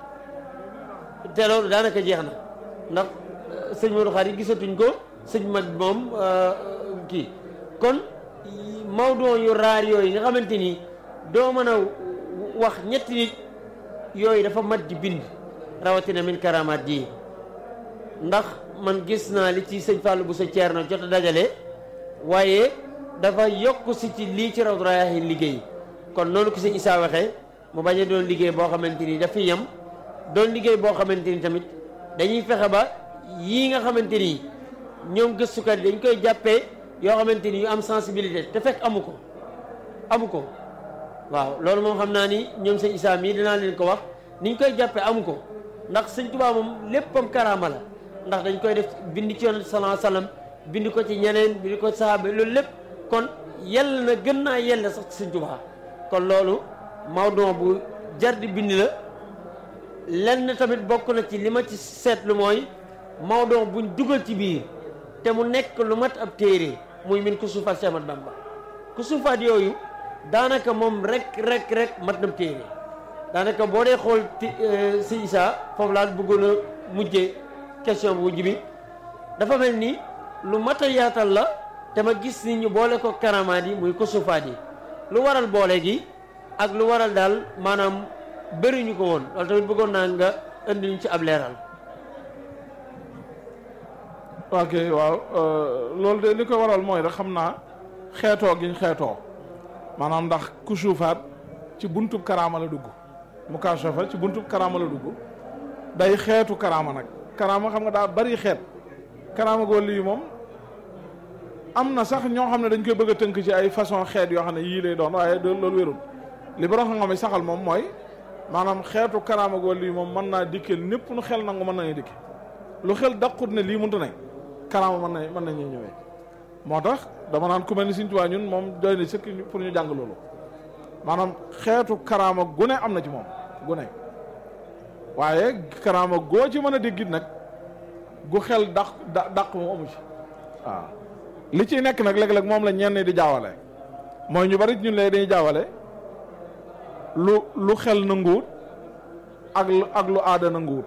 te loolu daanaka jeex na ndax sëñ Modou Khari gisatuñ ko sëñ mag moom kii kon mawdoo yu raar yooyu nga xamante ni doo mën a wax ñetti nit yooyu dafa mat di bind rawatina min karamaat ji ndax man gis naa li ci sëñ Fallou bu sa Ceerno jot a dajale waaye dafa yokk si ci lii ci Rawdu Rayaahiin liggéey kon noonu ko sëñ Issa waxee mu bañ a doon liggéey boo xamante ni dafa yem doon liggéey boo xamante ni tamit dañuy fexe ba yii nga xamante ni ñoom gëstukat yi dañ koy jàppee yoo xamante ni yu am sensibilité te fekk amu ko amu ko waaw loolu moom xam naa ni ñoom sëñ Issa mii dinaa leen ko wax niñ koy jàppee amu ko ndax sëñ Tuubaa moom léppam karaama la ndax dañ koy def bind ci yonent sallallahu alayhi wasallam bind ko ci ñeneen bind ko ci sahaaba loolu lépp kon yell na gën naa yell sax ci sëñ Tuubaa kon loolu mawduu bu jar di bind la lenn tamit bokk na ci li ma ci seetlu mooy mawduu buñ dugal ci biir te mu nekk lu mat ab téere muy min ku suufaat Seex Ahmadu Bamba ku suufaat yooyu daanaka moom rek rek rek mat na téere daanaka boo dee xool si Issa foofu laa bëggoon a mujjee question bu mujj bi dafa mel ni lu mat a yaatal la te ma gis ni ñu boole ko karamaat yi muy ko suufaat yi lu waral boole gi ak lu waral daal maanaam bëriñu ko woon loolu tamit bëggoon naa nga indi ñu ci ab leeral. ok waaw loolu de li ko waral mooy rek xam naa xeetoo giñ xeetoo maanaam ndax ku suufaat ci buntub karaama la dugg mu kaashafa ci buntub karaama la dugg day xeetu karaama nag karaama xam nga daa bari xeet karaama goo lii moom am na sax ñoo xam ne dañ koy bëgg a tënk ci ay façon xeet yoo xam ne yii lay doon waaye loolu wérul li borom xam-xam yi saxal moom mooy maanaam xeetu karaama goo lii moom mën naa dikkeel ñëpp nu xel nangu mën nañu dikke lu xel daqut ne lii mënta ne karaama mën na mën nañu ñëwee moo tax dama naan ku mel ni Sëñ Tuubaa ñun moom doy na sëkk pour ñu jàng loolu maanaam xeetu karaama gu ne am na ci moom gu ne waaye karaama goo ci mën a déggit nag gu xel daq da daq moom amu ci waaw li ciy nekk nag léeg-léeg moom la ñenn di jaawale mooy ñu bari ñun lay dañuy jaawale lu lu xel nanguwut ak lu ak lu aada nanguwut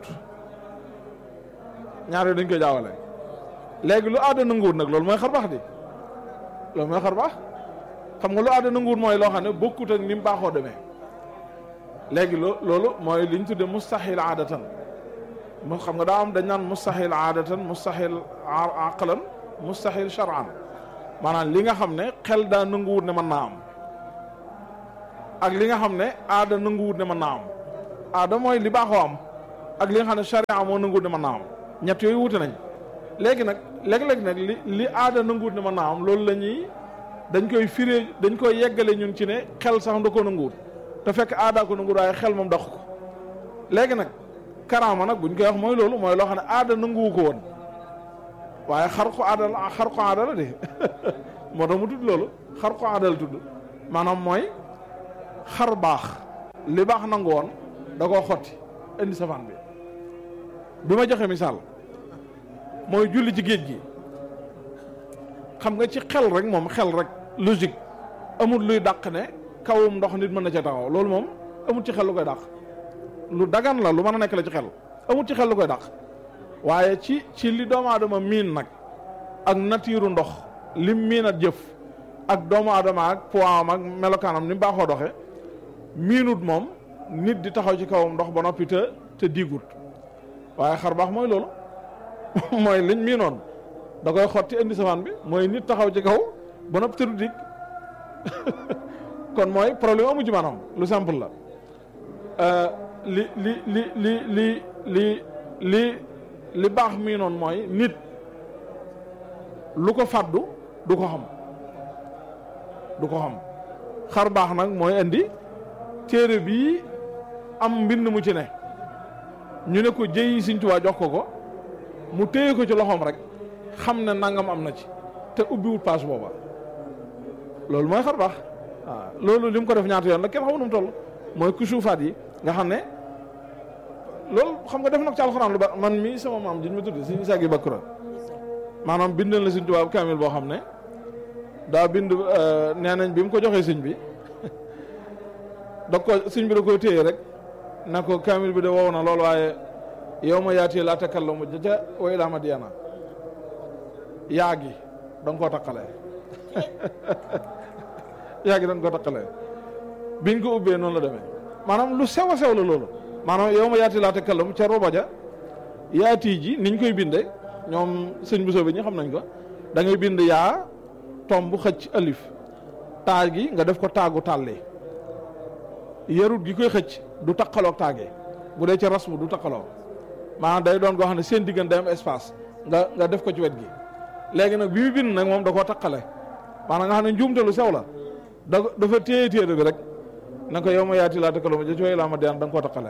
ñaar yooyu dañ koy jaawale léegi lu aada nanguwut nag loolu mooy xar baax di loolu mooy xar baax xam nga lu aada nanguwut mooy loo xam ne bokkut ak ni mu baaxoo demee léegi loo loolu mooy li ñu tuddee mustaxil aadatan mu xam nga daa am dañ naan mustaxil aadatan mustaxil aqlan mustaxil shar'an maanaam li nga xam ne xel daa nanguwut ne mën naa am ak li nga xam ne aada nanguwut ne mën naa am aada mooy li baaxoo am ak li nga xam ne charia moo nanguwut ne mën naa am ñett yooyu wute nañ léegi nag léeg-léeg nag li li aada nanguwut ne mën naa am loolu la ñuy dañ koy firee dañ koy yeggale ñun ci ne xel sax da ko nanguwut te fekk aadaa ko nanguwut waaye xel moom daq ko léegi nag karaama nag buñ koy wax mooy loolu mooy loo xam ne aada nanguwu ko woon waaye xar ko aada la xar ko aada la de moo tax mu tudd loolu xar ko aada la tudd maanaam mooy xar baax li baax nangu woon da koo xotti indi safaan bi bi ma joxe misaal mooy julli ci géej gi xam nga ci xel rek moom xel rek logique amul luy dàq ne kawum ndox nit mën na ca taxaw loolu moom amul ci xel lu koy dàq lu dagan la lu mën a nekk la ci xel amul ci xel lu koy dàq waaye ci ci li doomu aadama miin nag ak natiiru ndox lim miin at jëf ak doomu aadama ak poids ak melokaanam ni mu baaxoo doxe miinut moom nit di taxaw ci kawam ndox ba noppi te te diigut waaye xar baax mooy loolu mooy liñ miinoon da koy xotti indi safaan bi mooy nit taxaw ci kaw ba noppi te du dig kon mooy problème amu ci maanaam lu simple la li li li li li li li li baax mii noonu mooy nit lu ko fàddu du ko xam du ko xam xar baax nag mooy indi téere bii am mbind mu ci ne ñu ne ko jëyi Sëñ Tuubaa jox ko ko mu téye ko ci loxoom rek xam ne nangam am na ci te ubbiwut paas booba loolu mooy xar baax waaw loolu li mu ko def ñaata yoon la kenn xamu nu mu toll mooy kusuufaat yi nga xam ne loolu xam nga def na ko ci alxuraan lu ba man mii sama maam jiñ ma tudd suñu sag yi bakkura maanaam bindal na Sëñ Tuubaa kaamil boo xam ne daa bind nee nañ bi mu ko joxee sëñ bi da ko sëñ bi da koy téye rek na ko kaamil bi de wow na loolu waaye yow ma yaatee laa takallamu ja wa ilaa Madyana yaa gi da nga koo taqalee yaa gi da nga koo taqalee biñ ko ubbee noonu la demee maanaam lu sew a sew la loolu maanaam yow ma yaati laa takallamu ca roba ja yaati ji niñ koy binde ñoom sëñ bu soobee ñi xam nañ ko da ngay bind yaa tomb xëcc alif taag gi nga def ko taagu tàllee yarut gi koy xëcc du taqaloog taagee bu dee ci rasmu du taqaloo maanaam day doon koo xam ne seen diggante day am espace nga nga def ko ci wet gi léegi nag bi mu bind nag moom da koo taqale maanaam nga xam ne njuumte lu sew la da dafa téye téere bi rek na ko yow ma yaati laa taqaloo ma ja cooy laa ma diyaan da nga koo taqale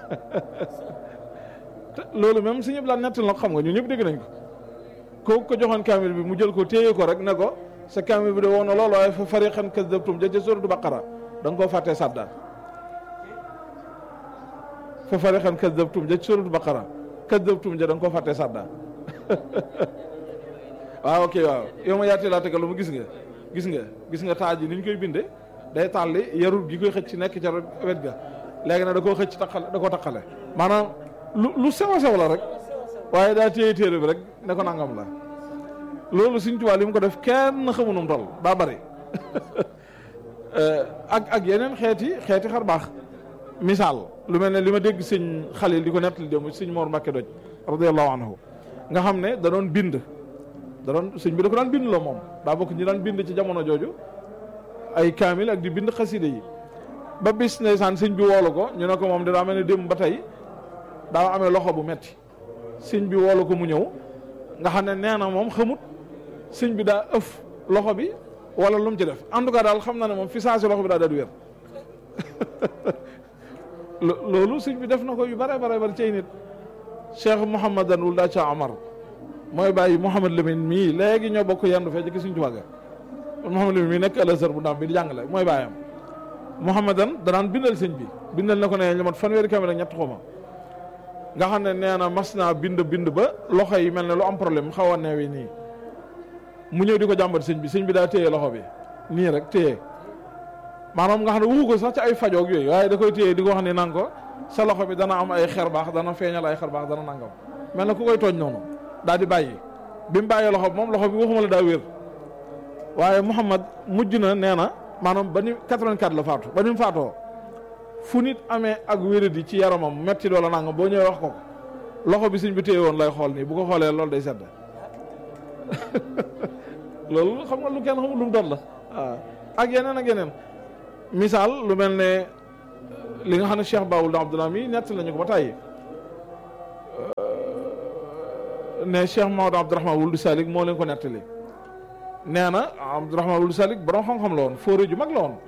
te loolu même si ñëpp laa nettal nag xam nga ñun ñëpp dégg nañ ko kooku ko joxoon kaamil bi mu jël ko téye ko rek ne ko sa kaamil bi de woon na loolu waaye fa fariqan kazzabtum ja ca suratu baqara da nga koo fàttee sàddaat fa fariqan kazzabtum ja ca suratu baqara kazzabtum ja da nga koo fàttee sàddaat waaw ok waaw yow ma yaatee laa tegal lu mu gis nga gis nga gis nga taaj yi ni ñu koy binde day tàlli yarul gi koy xëcc nekk ca wet ga léegi nag da koo xëcc taqale da koo taqale maanaam lu lu sew a sew la rek waaye daa téye téere bi rek ne ko nangam la loolu Sëñ Tuubaa li mu ko def kenn xamu nu mu toll daa bari ak ak yeneen xeeti xeeti xar baax misaal lu mel ne li ma dégg sëñ Xalil di ko nettali démb sëñ Mor Mbakke Doj radiyallahu anhu nga xam ne da doon bind da doon sëñ bi da ko daan bind la moom daa bokk ñi daan bind ci jamono jooju ay kaamil ak di bind xaside yi ba bis ndeysaan sëñ bi woolu ko ñu ne ko moom daa mel ne démb ba tey daa amee loxo bu metti sëñ bi woolu ko mu ñëw nga xam ne nee na moom xamut sëñ bi daa ëf loxo bi wala lu mu ci def en tout cas daal xam na ne moom fi saa si loxo bi daa daal di wér loolu sëñ bi def na ko yu bare bare bari cay nit Cheikh Mouhamadan wul daa ca Amar mooy bàyyi Mouhamad Lamine mii léegi ñoo bokk yendu fee ci suñ tuwàgga Mouhamad Lamine mii nekk Al-Azhar bu ndaam bi di jàngale mooy bàyyam Mouhamadan danaan bindal sëñ bi bindal na ko ne ñu mat fanweeri kamil ak ñett xuma nga xam ne nee na mas naa bind bind ba loxo yi mel ne lu am problème xaw a neewi nii mu ñëw di ko jàmbat sëñ bi sëñ bi daa téye loxo bi nii rek téye maanaam nga xam ne wuxu ko sax ci ay fajoog yooyu waaye da koy téye di ko wax ni nang ko sa loxo bi dana am ay xer baax dana feeñal ay xer baax dana nangam mel na ku koy tooñ noonu daal di bàyyi bi mu bàyyee loxo bi moom loxo bi waxuma la daa wér waaye Mouhamad mujj na nee na maanaam ba ni 84 la faatu ba ni mu faatoo fu nit amee ak wéradi ci yaramam metti doola nangam boo ñëwee wax ko ko loxo bi sëñ bi téye woon lay xool nii bu ko xoolee loolu day sedd loolu xam nga lu kenn xamul lu mu doon la waaw ak yeneen ak yeneen misaal lu mel ne li nga xam ne Cheikh Baoul Abdallah mi nett lañu ko ba tàyyi ne Cheikh Maodo Abdourahman Wuld Salik moo leen ko nettali nee na Abdourahman Wuld Salik borom xam-xam la woon fóore ju mag la woon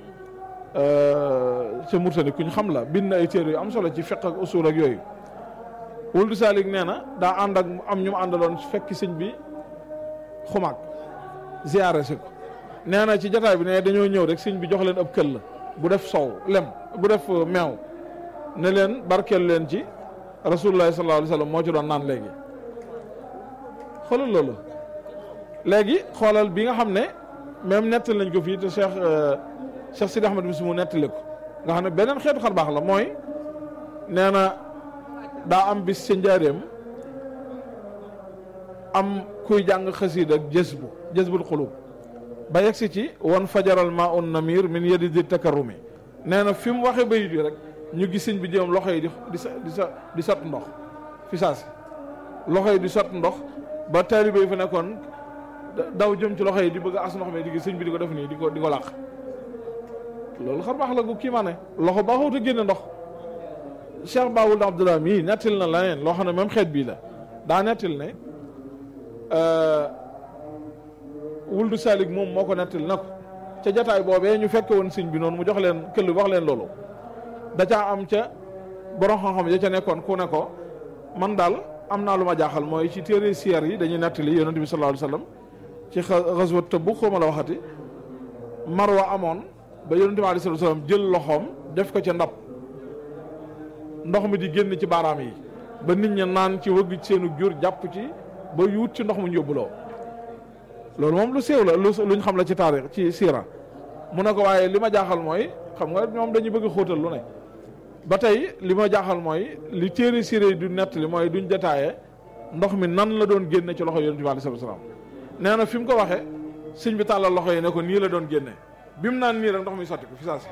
ca Murtani kuñ xam la bind na ay téere yu am solo ci fiqh ak usul ak yooyu Wuld Salik nee na daa ànd ak am ñu mu àndaloon fekk sëñ bi xumaag ziyaare si ko nee na ci jataay bi ne dañoo ñëw rek sëñ bi jox leen ab këll la bu def sow lem bu def meew ne leen barkeel leen ci rasulullah sallallahu alayhi wa sallam moo ci doon naan léegi xoolal loolu léegi xoolal bi nga xam ne même nettali nañ ko fii te Cheikh Cheikh Sidi Ahmed bis mu nettali ko nga xam ne beneen xeetu xar baax la mooy nee na daa am bis ca njaareem am kuy jàng xasiid ak jës bu jës bul xulub ba yegsi ci wan fajaral ma un namir min yedi di takarrumi nee na fi mu waxee bayit yi rek ñu gis sëñ bi jëm loxo yi di di sa di sa di sot ndox fi saasi loxo yi di sot ndox ba taalibe yi fa nekkoon daw jëm ci loxo yi di bëgg as ndox mi di gis sëñ bi di ko def nii di ko di ko làq loolu xar baax la gu kii ma ne loxo baaxut a génne ndox Cheikh Baoul Abdallah mii nettil na leneen loo xam ne même xeet bii la daa nettil ne wuldu salik moom moo ko nettil na ko ca jataay boobee ñu fekke woon sëñ bi noonu mu jox leen këll wax leen loolu da caa am ca borom xam-xam ya ca nekkoon ku ne ko man daal am naa lu ma jaaxal mooy ci téere siyaar yi dañuy nettali yonent bi sallallahu alayhi wa sallam ci xaswat Tabuk xaw ma la waxati marwa amoon ba yonent bi alayhi wa sallam jël loxoom def ko ca ndab ndox mi di génn ci baaraam yi ba nit ña naan ci wëgg ci seenu jur jàpp ci ba yuut ci ndox mu yóbbuloo loolu moom lu séew la lu luñ xam la ci taarix ci siira mu ne ko waaye li ma jaaxal mooy xam nga ñoom dañuy bëgg xóotal lu ne ba tey li ma jaaxal mooy li téere siira yi du nettali mooy duñ détaillé ndox mi nan la doon génne ci loxo yonent bi alayhi salaam nee na fi mu ko waxee sëñ bi tàllal loxo yi ne ko nii la doon génne bi mu naan nii rek ndox mi sotti ko fi saa si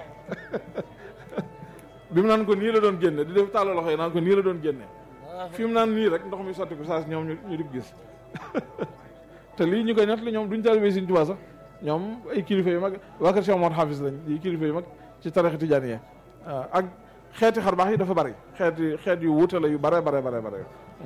bi mu naan ko nii la doon génne di def tàllal loxo yi naan ko nii la doon génne fi mu naan nii rek ndox mi sotti ko saa si ñoom ñu di gis te lii ñu koy nettali ñoom duñ taalibe Sëñ Tuubaa sax ñoom ay kilifa yu mag waa kër Cheikh Mouhamed Hafiz lañ yi kilifa yu mag ci tarixa tijaaniyya ak xeeti xar baax yi dafa bari xeeti xeet yu wuute la yu bare bare bare bare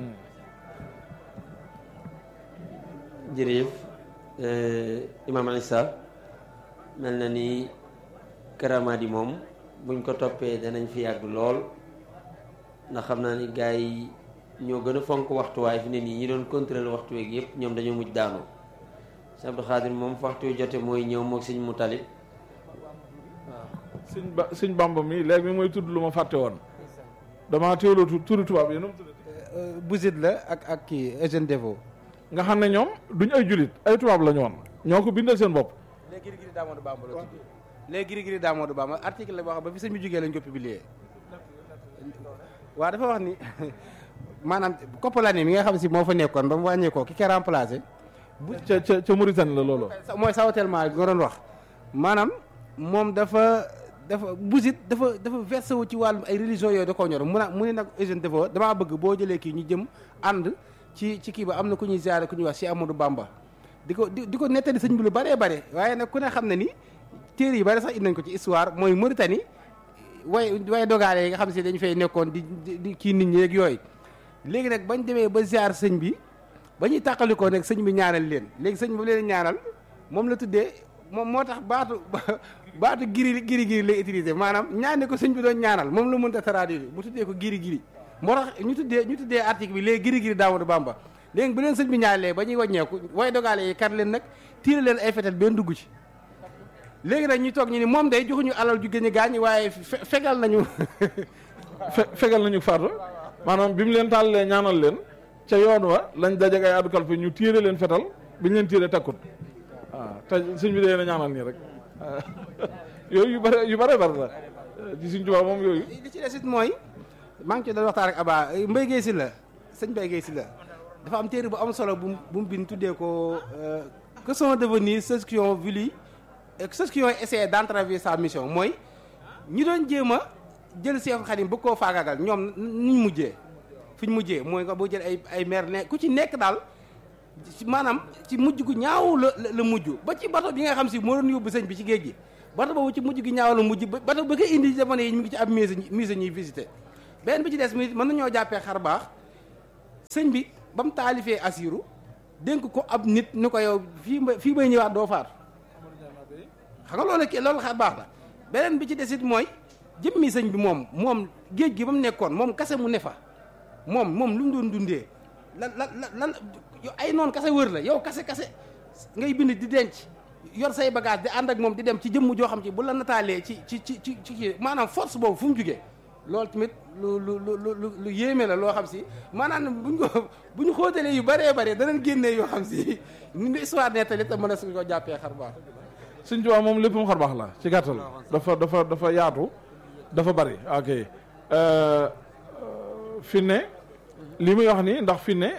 jërëjëf Imam Issa mel na ni karamaat yi moom buñ ko toppee danañ fi yàgg lool ndax xam naa ni gars yi ñoo gën a fonk waxtu waaye fi ne nii ñi doon contrôler waxtu weeg yëpp ñoom dañoo mujj daanu sëñ Abdou Khadir moom fa waxtu wi jote mooy ñëw moog sëñ mu talib sëñ ba sëñ Bamba mi léegi mi mooy tudd lu ma fàtte woon damaa teewloo tu turu tubaab yi nu mu tudd Bousit la ak ak kii Eugène Deveau nga xam ne ñoom duñ ay julit ay tubaab la ñu woon ñoo ko bindal seen bopp léegi Giri Giri Daamoodu Bamba la tudd léegi Giri Giri Daamoodu Bamba article la boo xam ba fi sëñ bi jógee lañ ko publier waaw dafa wax ni maanaam Koppalani mi nga xam si moo fa nekkoon ba mu wàññeekoo ki ko remplacé. bu ca ca ca Mauritanie la loolu. mooy sawatellement bi nga doon wax maanaam moom dafa dafa busit dafa dafa versé wu ci wàllum ay religion yooyu da koo ñor mu na mu ne nag Eugène Deveau damaa bëgg boo jëlee kii ñu jëm ànd ci ci kii ba am na ku ñuy ziare ku ñuy wax si Amadou Bamba di ko di di ko nettali sëñ bi lu bëree bare waaye nag ku ne xam ne ni téere yi bari sax indi nañ ko ci histoire mooy Mauritanie way way dogaale yi nga xam si dañu fay nekkoon di di kii nit ñi ak yooyu léegi nag bañ demee ba ziar sëñ bi ba ñuy tàqalikoo nag sëñ bi ñaanal leen léegi sëñ bi leen ñaanal moom la tuddee moom moo tax baatu baatu giri giri giri lay utiliser maanaam ñaane ko sëñ bi doon ñaanal moom la mënta traduire bu tuddee ko giri giri moo tax ñu tuddee ñu tuddee article bi léegi giri giri Daamadu Bamba léegi bu leen sëñ bi ñaanalee ba ñuy wàññeeku way dogaale yi kar leen nag tiire leen ay fetal benn dugg ci léegi nag ñu toog ñu ni moom day joxuñu alal ju gën a gaañ waaye fegal nañu fegal nañu faatu maanaam bi mu leen tàllalee ñaanal leen ca yoon wa lañ dajeg ay addu kalfe ñu tiire leen fetal biñ leen tiire takkut waaw te sëñ bi dee na ñaanal nii rek yooyu yu bare yu bare bare la ci suñ tubaab moom yooyu li ci des it mooy maa ngi ci doon waxtaan ak Aba Mbaye Guèye si la sëñ Mbaye Guèye si la dafa am téere bu am solo bu bu mu bind tuddee ko que sont devenus ceux qui ont voulu ceux qui ont essayé d'entraver sa mission mooy ñi doon jéem a jël Seexu Xadim bëgg koo faagaagal ñoom nuñ mujjee fi ñu mujjee mooy nga boo jël ay ay maire ne ku ci nekk daal ci maanaam ci mujj gu ñaaw la la la mujj ba ci bato bi nga xam si moo doon yóbbu sëñ bi ci géej gi bato boobu ci mujj gi ñaaw la mujj ba bato ba koy indi jamono yi ñu ngi ci ab musée musée ñuy visité benn bi ci des mi mën nañoo jàppee xar baax sëñ bi ba mu taalifee asiru dénk ko ab nit ni ko yow fii ma fii may ñëwaat doo faatu xam nga loolu ki loolu xar baax la beneen bi ci desit mooy jëmmi sëñ bi moom moom géej gi ba mu nekkoon moom kase mu ne fa moom moom lu mu doon dundee lan lan lan yow ay noonu kase wër la yow kase kase ngay bind di denc yor say bagage di ànd ak moom di dem ci jëmm joo xam ci bu la nataalee ci ci ci ci ci maanaam force boobu fu mu jugee loolu tamit lu lu lu lu lu yéeme la loo xam si maanaam buñ ko bu ñu xóotalee yu bëree bëri danañ génnee yoo xam si ni ñu histoire nettali te mën a suñ ko jàppee xar baax Sëñ Tuubaa moom lépp mu xar baax la ci gàttal dafa dafa dafa yaatu dafa bari ok fi ne li muy wax ni ndax fi ne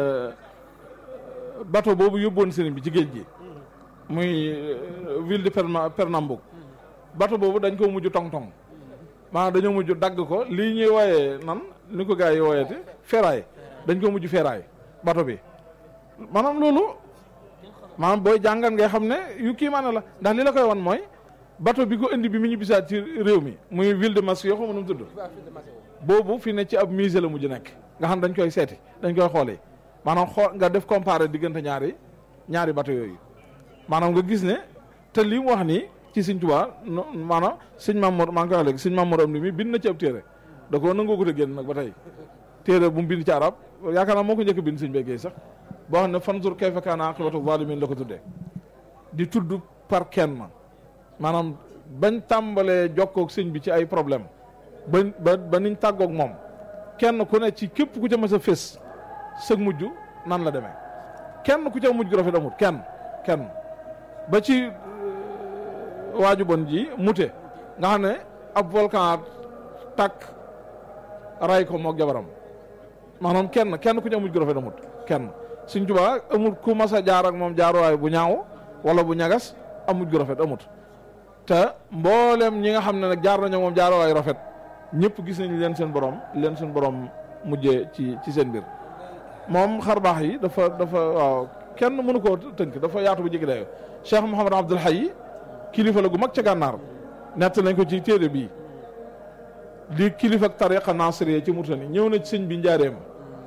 bateau boobu yóbboon sëriñ bi ci géej gi muy ville de Perna Pernambouc bateau boobu dañ ko mujj tong-tong maanaam dañoo mujj dagg ko lii ñuy wooyee nan ni ko gars yi wooyeete ferraille dañ ko mujj ferraille bateau bi maanaam loolu maanaam booy jàngat ngay xam ne yu kii maana la ndax li la koy wan mooy bateau bi ko indi bi mu ñu bisaat ci réew mi muy ville de Massio yoo xam nu mu tudd boobu fi ne ci ab musée la mujj nekk nga xam dañ koy seeti dañ koy xoolee maanaam xool nga def comparé diggante ñaari ñaari bateau yooyu maanaam nga gis ne te li mu wax nii ci sëñ Tuubaa no maanaam sëñ Mamour maa ngi koy wax léegi sëñ Mamour am ni mi bind na ci ab téere da koo nangoo ko te génn nag ba tey téere bu mu bind ci arab yaakaar naa moo ko njëkk bind sëñ beggee sax boo xam ne fanzur kayfa kaana aqibatu zalimin la ko tuddee di tudd par kenn maanaam bañ tàmbalee jokkoog sëñ bi ci ay problème ba ba ba niñ tàggoog moom kenn ku ne ci képp ku ca mës a fés sëg mujj nan la demee kenn ku ca mujj gu rafet amut kenn kenn ba ci waaju bon ji mute nga xam ne ab volcan tàkk ray ko moog jabaram maanaam kenn kenn ku ca mujj gu rafet amut kenn Sëñ Tuubaa amul ku mas a jaar ak moom jaaruwaay bu ñaaw wala bu ñagas amut gu rafet amut te mboolem ñi nga xam ne nag jaar nañoo moom jaaruwaay rafet ñëpp gis nañ leen seen borom leen seen borom mujjee ci ci seen mbir moom xar baax yi dafa dafa waaw kenn mënu koo tënk dafa yaatu bu jéggi dayoo Cheikh Mouhamad Abdoul Hayy kilifa la gu mag ca gànnaar nett nañ ko ci téere bii di kilifa ak tariqa nasiriya ci Murtani ñëw na ci sëñ bi njaareem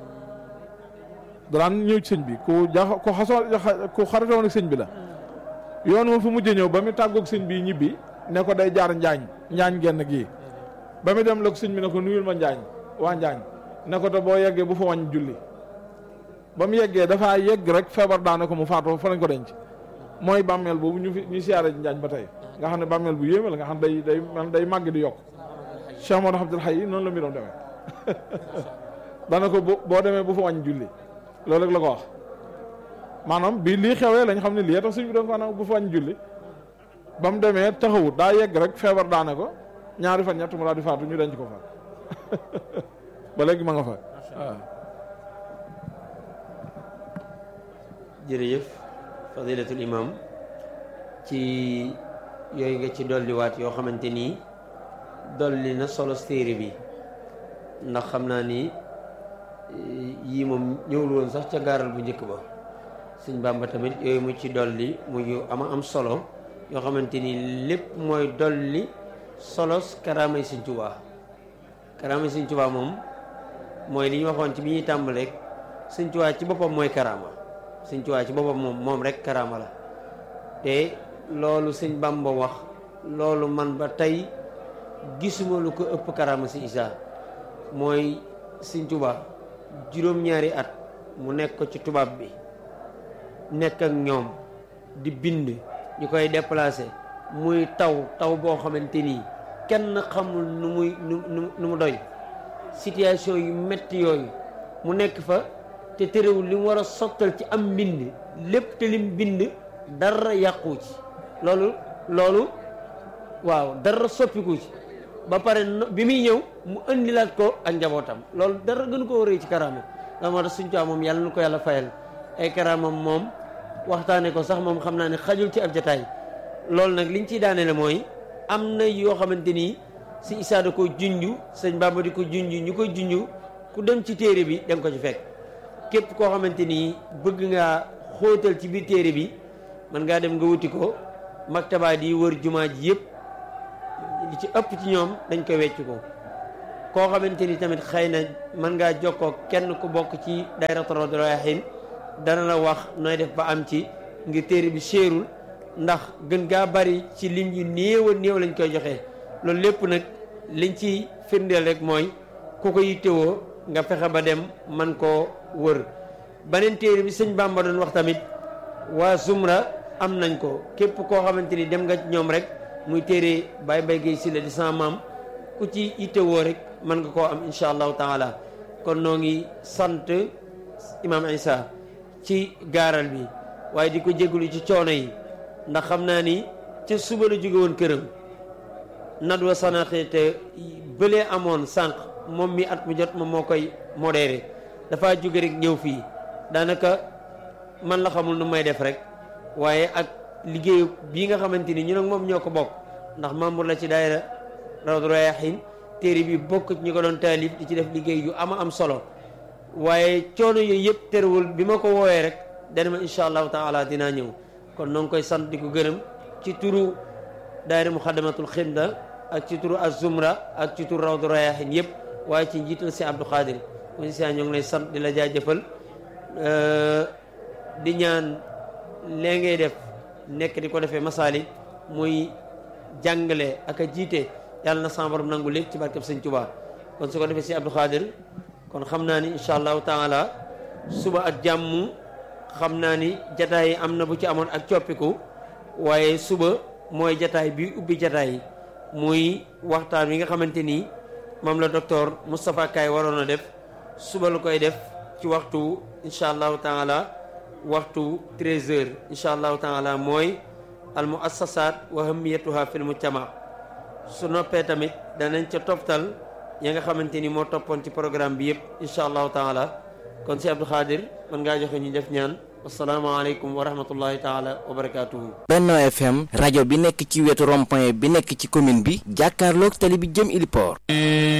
daan ñëw ci sëñ bi ku ja ku xasoo ku xaritoon ak sëñ bi la yoon moom fi mujjee ñëw ba mu tàggoog sëñ bi ñibbi ne ko day jaar njaañ njaañ genn gii ba mu dem la ko sëñ bi ne ko nuyul ma njaañ waa njaañ ne ko te boo yeggee bu fa wàññ julli ba mu yeggee dafaa yegg rek feebar daane ko mu faatoo fa lañ ko denc mooy bàmmeel boobu ñu fi ñu siyaare ci njaañ ba tey nga xam ne bàmmeel bu yéeme la nga xam day day day màgg di yokk Cheikh Modou Abdoul Hayy noonu la mbiram demee daana ko boo demee bu fa wàññ julli loolu rek la ko wax maanaam bi lii xewee lañ xam ne lii tax suñ bi doon ko nag bu fa wàññ julli ba mu demee taxawut daa yegg rek feebar daane ko ñaari fan ñett mu daal di faatu ñu denc ko fa ba léegi ma nga fa waaw jërëjëf fadilatul imam ci yooyu nga ci dolliwaat yoo xamante nii dolli na solo téere bi ndax xam naa ni yii moom ñëwul woon sax ca gaaral bu njëkk ba sëñ Bàmba tamit yooyu mu ci dolli mu yu ama am solo yoo xamante ni lépp mooy dolli solos karaamay sëñ Tuubaa karaamay sëñ Tuubaa moom mooy li ñu waxoon ci bi ñuy tàmbali rek sëñ Tuubaa ci boppam mooy karaama sëñ Tuubaa ci boppam moom moom rek karaama la te loolu sëñ Bàmba wax loolu man ba tey gisuma lu ko ëpp karaama si Isaa mooy sëñ Tuubaa juróom-ñaari at mu nekk ko ci tubaab bi nekk ak ñoom di bind ñu koy déplacé muy taw taw boo xamante nii kenn xamul nu muy nu nu mu doy situation yu metti yooyu mu nekk fa te terewul li mu war a sottal ci am mbind lépp te lim bind dara yàqu ci loolu loolu waaw dara soppiku ci ba pare bi muy ñëw mu indilaat ko ak njabootam loolu dara gën ko rëy ci karaama la moo tax suñ caa moom yàlla na ko yàlla fayal ay karaamam moom waxtaane ko sax moom xam naa ne xajul ci ab jataay loolu nag liñ ciy daaneele mooy am na yoo xamante ni si Isaa da ko junju sëñ Bàmba di ko junju ñu koy junju ku dem ci téere bi da nga ko ci fekk képp koo xamante ni bëgg ngaa xóotal ci biir téere bi mën ngaa dem nga wuti ko maktaba di wër jumaa ji yëpp li ci ëpp ci ñoom dañ koy wecc ko koo xamante ni tamit xëy na mën ngaa jokkoo kenn ku bokk ci daayiratu Rawdu Rayaahiin dana la wax nooy def ba am ci ngir téere bi séerul ndax gën gaa bari ci lim yu néew a néew lañ koy joxe loolu lépp nag liñ ci firndeel rek mooy ku ko yittewoo nga fexe ba dem man koo wër beneen téere bi sëñ Bamba doon wax tamit waa Zumra am nañ ko képp koo xamante ni dem nga ñoom rek muy téere Baye Mbaye Guèye Sylla di sama maam ku ci yittewoo rek mën nga koo am incha allahu taala kon noo ngi sant imam Isa ci gaaral bi waaye di ko jégalu ci coono yi ndax xam naa ni ca suba la jóge woon këram nadwa sanaxe te bëlee amoon sànq moom mi at mu jot moom moo koy modéré dafa jóge rek ñëw fii daanaka man la xamul nu may def rek waaye ak liggéey bii nga xamante ni ñu nag moom ñoo ko bokk ndax membre la ci daayira Rawdu Rayaahiin téere bi bokk ci ñu ko doon taalif di ci def liggéey yu ama am solo waaye coono yooyu yëpp terewul bi ma ko woowee rek dana ma incha allahu taala dinaa ñëw kon noo ngi koy sant di ko gërëm ci turu daayira Muxaddamatul Xidma ak ci turu Az-Zumra ak ci turu Rawdu Rayaahiin yëpp waaye ci njiital si Abdou Khadir kon si ñoo ngi lay sant di la jaajëfal di ñaan lee ngay def nekk di ko defee masaali muy jàngale ak a jiite yàlla na sama borom nangu lépp ci barkeb sëñ Tuubaa kon su ko defee si Abdou Khadir kon xam naa ni incha allahu taala suba ak jàmm xam naa ni jataay yi am na bu ci amoon ak coppiku waaye suba mooy jataay bi ubbi jataay yi muy waxtaan wi nga xamante ni moom la docteur Moustapha Kay waroon a def suba la koy def ci waxtu incha allahu taala waxtu 13 heures incha allahu taala mooy al muassasat wa hamiyatuha fil mujtama su noppee tamit danañ ca toftal ya nga xamante ni moo toppoon ci programme bi yëpp incha allahu taala kon si Abdou Khadir mën ngaa joxe ñu def ñaan asalaamaaleykum wa rahmatullahi taala wa barakaatuhu. Benno FM rajo bi nekk ci wetu rond-point bi nekk ci commune bi jàkkaarloog tali bi jëm Iliport